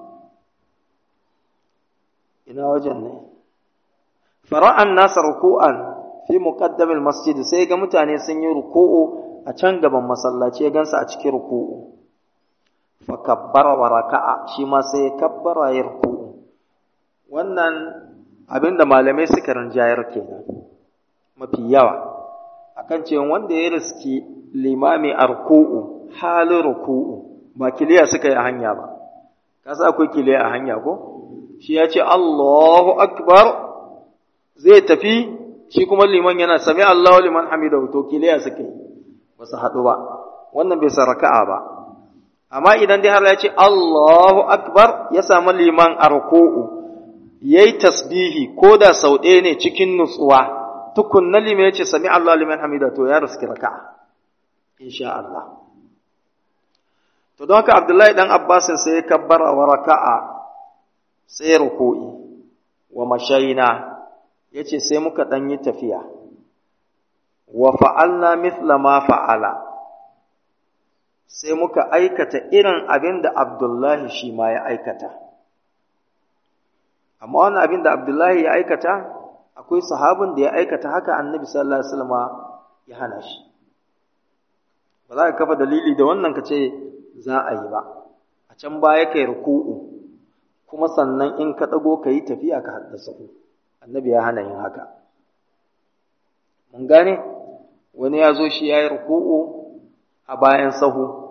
ina wajen ne fara'an nasa ruku'an fi muqaddamil masjid sai ga mutane sun yi ruku'u a can gaban masallaci ya gansa a cikin ruku'u fa kabbara wa raka'a shi ma sai ya kabbara ya ruku'u wannan abinda malamai suka rinjayar kenan mafi yawa akan cewa wanda ya riski limami a ruku'u halin ruku'u ba kiliya suka yi a hanya ba kasa akwai kiliya a hanya ko shi ya ce Allahu akbar zai tafi shi kuma liman yana sami Allahu liman hamidahu to kiliya suka yi ba su haɗu ba wannan bai san raka'a ba amma idan dai har ya ce Allahu akbar ya samu liman a ruku'u yayi tasbihi ko da sau ɗaya ne cikin nutsuwa tukunna liman ya ce sami Allahu liman hamidahu to ya riski raka'a insha Allah to don haka Abdullahi dan Abbasin sai ya kabbara wa raka'a sai ruku'i wa mashaina yace sai muka dan yi tafiya wa fa'alna mithla ma fa'ala sai muka aikata irin abin da Abdullahi shi ma ya aikata amma wannan abin da Abdullahi ya aikata akwai sahabin da ya aikata haka annabi sallallahu alaihi wasallam ya hana shi ba za ka kafa dalili da wannan ka ce za a yi ba a can baya kai ruku'u kuma sannan in ka ɗago ka yi tafiya ka haddasa ku annabi ya hana yin haka mun gane wani ya zo shi ya yi ruku'u a bayan sahu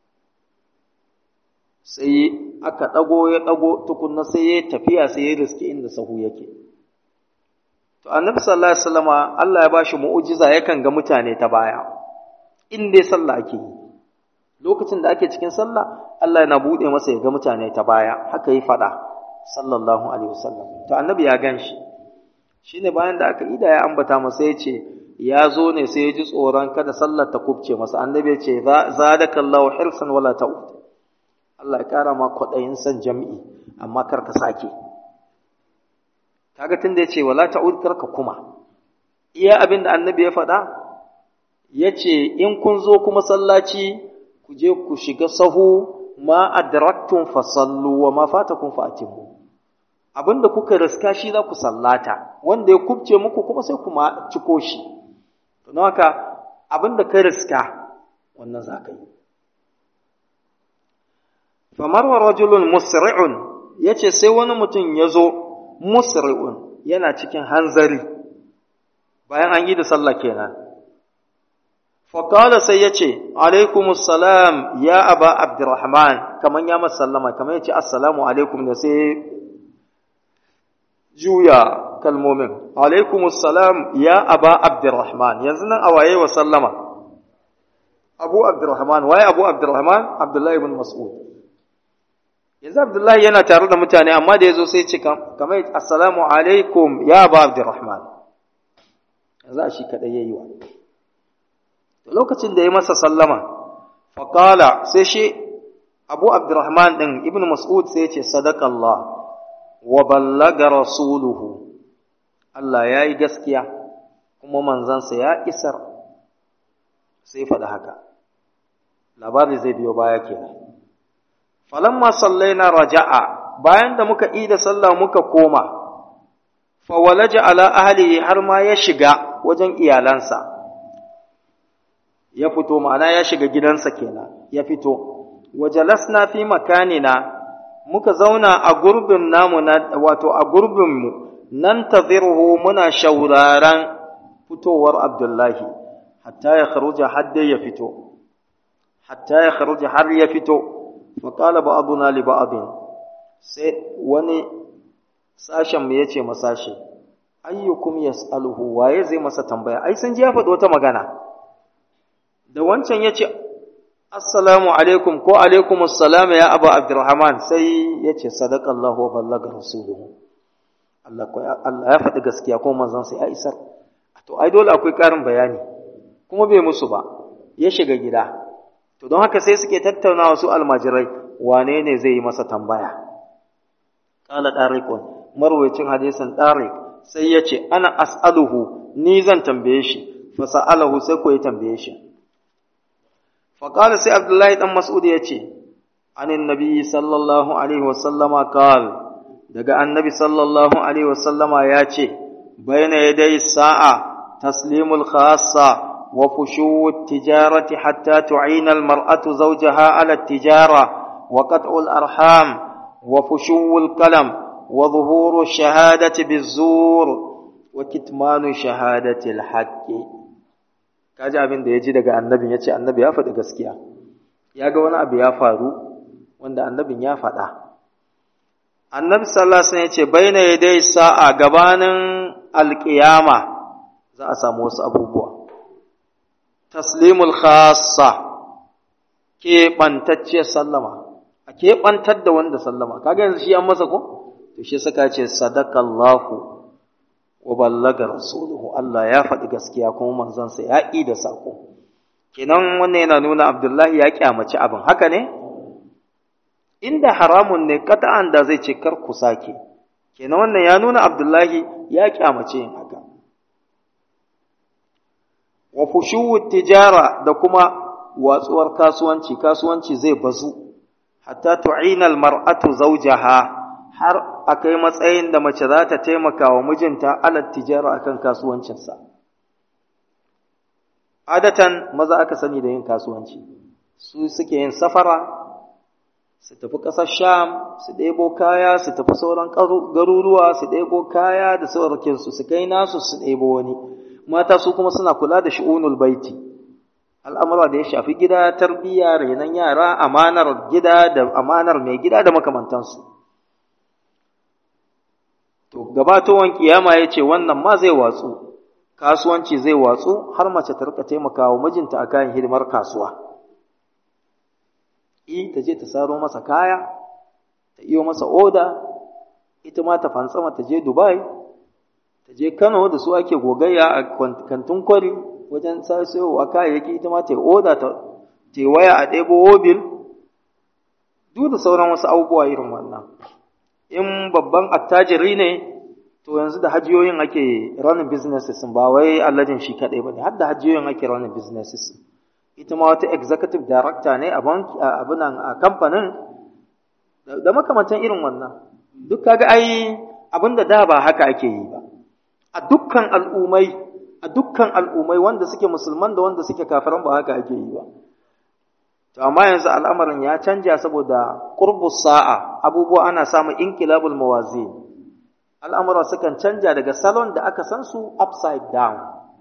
sai aka ɗago ya ɗago tukunna sai ya tafiya sai ya riske inda sahu yake to annabi sallallahu alaihi wasallama Allah ya bashi mu'ujiza yakan ga mutane ta baya in dai sallah ake yi lokacin da ake cikin sallah Allah yana bude masa ya ga mutane ta baya haka yi fada sallallahu alaihi wasallam to annabi ya ganshi shine bayan da aka ida ya ambata masa ya ce ya zo ne sai ya ji tsoron kada sallar ta kubce masa annabi ya ce zadakallahu hirsan wala ta'ud Allah ya kara ma kwaɗayin san jam'i amma kar ka sake kaga tunda ya ce wala ta'ud kar ka kuma iya abin da annabi ya faɗa ya ce in kun zo kuma sallaci ku je ku shiga sahu ma adraktum fasallu wa ma fatakum fa'timu abinda kuka riska shi za ku sallata wanda ya kubce muku kuma sai kuma ciko shi don haka abinda ka riska wannan za ka yi famarwa rajulun musri'un ya ce sai wani mutum ya zo musri'un yana cikin hanzari bayan an yi da sallah kenan faƙala sai ya ce alaikumussalam ya aba abdurrahman kamar ya masallama kamar ya ce assalamu alaikum da sai juya kalmomin alaikumussalam ya aba abdurrahman yanzu nan a waye wa sallama abu abdurrahman waye abu abdurrahman abdullahi ibn mas'ud yanzu abdullahi yana tare da mutane amma da ya zo sai ce kamar assalamu alaikum ya aba abdurrahman yanzu a shi kaɗai ya yi wa lokacin da ya masa sallama faƙala sai shi abu abdurrahman ɗin ibn mas'ud sai ce sadakallah wa ballaga rasuluhu Allah ya yi gaskiya kuma manzansa ya isar sai faɗi haka labari zai biyo baya kenan falamma sallaina raja'a bayan da muka ida sallah muka koma fawalaja ala ahlihi har ma ya shiga wajen iyalansa ya fito ma'ana ya shiga gidansa kenan ya fito wajalasna fi makanina muka zauna a gurbin namu na wato a gurbin mu nan taziruhu muna shauraran fitowar abdullahi hatta ya kharuja har dai ya fito hatta ya kharuja har ya fito fa qala ba'duna li ba'din sai wani sashen mu yace masashi ayyukum yas'aluhu waye zai masa tambaya ai sun ji ya faɗi wata magana da wancan ya ce assalamu alaikum ko alaikum assalam ya abu abdurrahman sai ya ce sadakallahu wa ballaga rasuluhu Allah ya faɗi gaskiya ko manzon sai ya isar to ai dole akwai ƙarin bayani kuma bai musu ba ya shiga gida to don haka sai suke tattaunawa su almajirai wane ne zai yi masa tambaya qala dariqun marwayacin hadisin dariq sai ya ce ana as'aluhu ni zan tambaye shi fa sa'alahu sai ko ya tambaye shi فقال سي عبد الله بن مسعود يتي عن النبي صلى الله عليه وسلم قال daga annabi sallallahu alaihi wasallama ya ce bayna yadai sa'a taslimul khassa wa fushuwut tijarati hatta tu'ina almar'atu zawjaha ala tijara wa qat'ul arham wa fushuwul kalam wa dhuhuru shahadati bizur wa kitmanu shahadati alhaqqi kaji abin da ya ji daga annabin ya ce annabi ya faɗi gaskiya ya ga wani abu ya faru wanda annabin ya faɗa annabi sallallahu alaihi wasallam ya ce baina yadai sa'a gabanin alƙiyama za a samu wasu abubuwa taslimul khassa keɓantacciyar sallama a keɓantar da wanda sallama kaga yanzu shi an masa ko to shi saka ce sadakallahu wa ballaga rasuluhu Allah ya faɗi gaskiya kuma manzansa ya ƙi da sako kenan wannan yana nuna Abdullahi ya kyamaci abin haka ne inda haramun ne kata'an da zai ce kar ku sake kenan wannan ya nuna Abdullahi ya kyamace yin haka wa fushuwut tijara da kuma watsuwar kasuwanci kasuwanci zai bazu hatta tu'ina al-mar'atu zawjaha har a kai matsayin da mace za ta taimaka wa mijinta alat tijara akan kasuwancinsa. Adatan maza aka sani da yin kasuwanci, su suke yin safara, su tafi ƙasar Sham, su ɗebo kaya, su tafi sauran garuruwa, su ɗebo kaya da saurakinsu, su kai nasu su ɗebo wani. Mata su kuma suna kula da shi'unul baiti. Al'amura da ya shafi gida, tarbiyya, renon yara, amanar gida da amanar mai gida da makamantansu. To, gabatowan kiyama ya ce wannan ma zai watsu, kasuwanci zai watsu har mace ta rika taimakawa mijinta a kayan hidimar kasuwa. i ta je ta saro masa kaya ta iyo masa oda ita ma ta fantsama ta je dubai ta je kano da su ake gogayya a kantin kwari wajen sayowa kayayyaki ita ma ta yi oda ta yi waya a ɗebo wobil duk da sauran wasu abubuwa irin wannan in babban attajiri ne to yanzu da hajiyoyin ake running businesses ba wai alladin shi kaɗai ba ne har da hajiyoyin ake running businesses ita ma wata executive director ne a banki a abinan a kamfanin da makamantan irin wannan duk kaga ai abin da da ba haka ake yi ba a dukkan al'umai a dukkan al'umai wanda suke musulman da wanda suke kafiran ba haka ake yi ba to amma yanzu al'amarin ya canja saboda qurbus sa'a abubuwa ana samun inqilabul mawazin al'amura sukan canja daga salon da aka san su upside down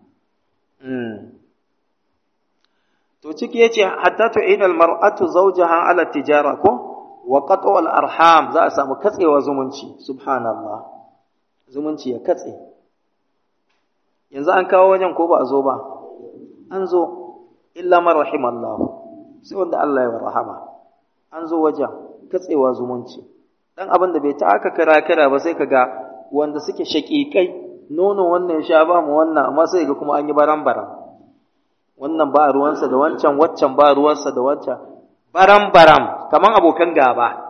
to ciki yace hatta tu'inal mar'atu zawjaha ala tijara ko wa qat'u al arham za a samu katsewa zumunci subhanallah zumunci ya katse yanzu an kawo wajen ko ba a zo ba an zo illa man rahimallahu sai wanda Allah ya rahama an zo wajen katsewa zumunci dan abin da bai ta aka kira kira ba sai kaga wanda suke shaƙiƙai nono wannan sha ba mu wannan amma sai ga kuma an yi baran baran wannan ba ruwansa da wancan waccan ba ruwansa da wancan baran baram kaman abokan gaba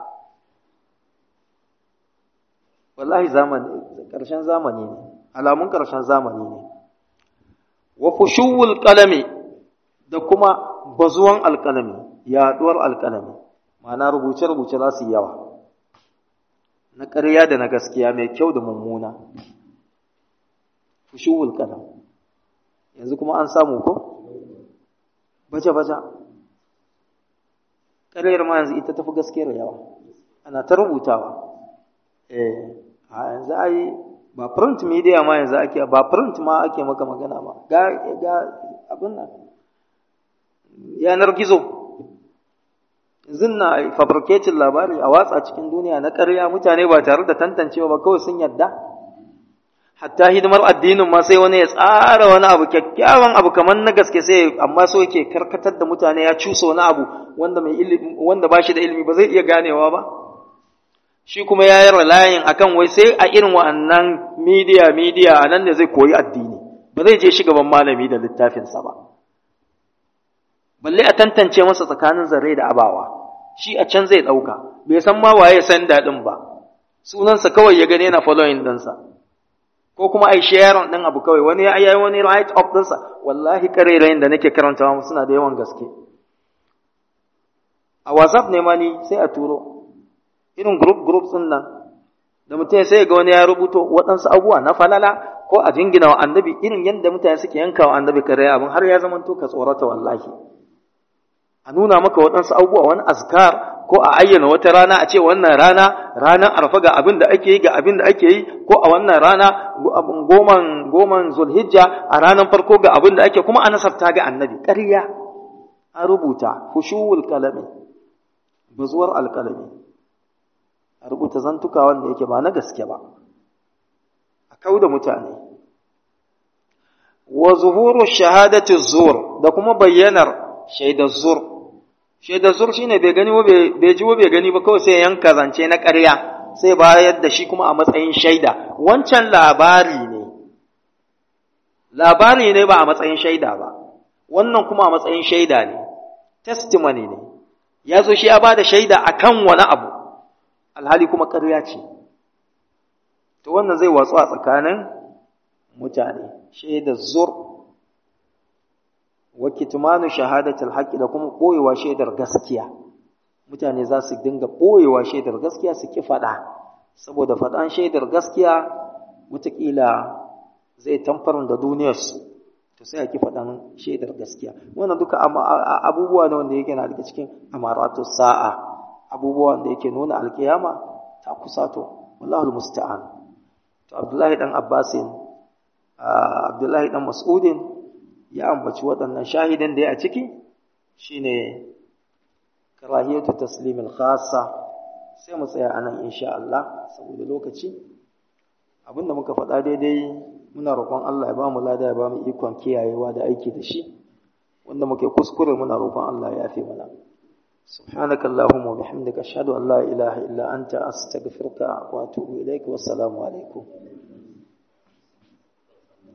wallahi zamani ƙarshen zamani ne alamun ƙarshen zamani ne wa fushuwul qalami da kuma bazuwan alƙalami yaɗuwar alƙalami ma'ana rubuce-rubuce za su yi yawa na ƙarya da na gaskiya mai kyau da mummuna fushuwul qalam yanzu kuma an samu ko baje-baje ƙaryar ma yanzu ita tafi gaskiyar yawa ana ta rubutawa eh a yanzu ai ba print media ma yanzu ake ba print ma ake maka magana ba ga ga abin nan yanar gizo yanzu na fabricating labari a watsa cikin duniya na ƙarya mutane ba tare da tantancewa ba kawai sun yadda hatta hidimar addinin ma sai wani ya tsara wani abu kyakkyawan abu kamar na gaske sai amma so yake karkatar da mutane ya cusa wani abu wanda mai ilimi wanda ba shi da ilimi ba zai iya ganewa ba shi kuma ya yi ralayin akan wai sai a irin wa'annan media media a nan ne zai koyi addini ba zai je gaban malami da littafinsa ba balle a tantance masa tsakanin zare da abawa shi a can zai ɗauka bai san ma waye san daɗin ba sunansa kawai ya gani yana following ɗinsa ko kuma ai sharing ɗin abu kawai wani ya yi wani right up ɗinsa wallahi ƙarerayin da nake karantawa suna da yawan gaske a whatsapp ne ma ni sai a turo irin group groups ɗin nan da mutum sai ga wani ya rubuto waɗansu abubuwa na falala ko a jingina wa annabi irin yadda mutane suke yanka wa annabi kare abin har ya zama to ka tsorata wallahi a nuna maka waɗansu abubuwa wani azkar ko a ayyana wata rana a ce wannan rana ranar arfa ga abin da ake yi ga abin da ake yi ko a wannan rana goman goman zulhijja a ranar farko ga abin da ake kuma a nasarta ga annabi ƙarya an rubuta fushuwul kalami bazuwar alkalami a rubuta zantuka wanda yake ba na gaske ba a kau da mutane wa zuhuru shahadati zur da kuma bayyanar shaidar zur shaidar zur shine bai gani bai ji bai gani ba kawai sai yanka zance na ƙarya sai bayar da shi kuma a matsayin shaida wancan labari ne labari ne ba a matsayin shaida ba wannan kuma a matsayin shaida ne testimony ne ya zo shi ya ba da shaida akan wani abu alhali kuma ƙarya ce to wannan zai watsu a tsakanin mutane shaida zur wa kitmanu shahadatul haqqi da kuma boyewa shaidar gaskiya mutane za su dinga boyewa shaidar gaskiya su ki faɗa saboda faɗan shaidar gaskiya wataƙila zai tamfarin da duniyarsu to sai a ki faɗan shaidar gaskiya wannan duka abubuwa ne wanda yake na daga cikin amaratu sa'a abubuwa da yake nuna alkiyama ta kusato wallahu musta'an to abdullahi dan abbasin abdullahi dan mas'udin ya ambaci waɗannan shahidan da ya a ciki shine karahiyatu taslimil khassa sai mu tsaya anan insha Allah saboda lokaci abinda muka faɗa daidai muna roƙon Allah ya ba mu lada ya ba mu ikon kiyayewa da aiki da shi wanda muke kuskure muna roƙon Allah ya yafe mana سبحانك اللهم وبحمدك أشهد أن لا إله إلا أنت أستغفرك وأتوب إليك والسلام عليكم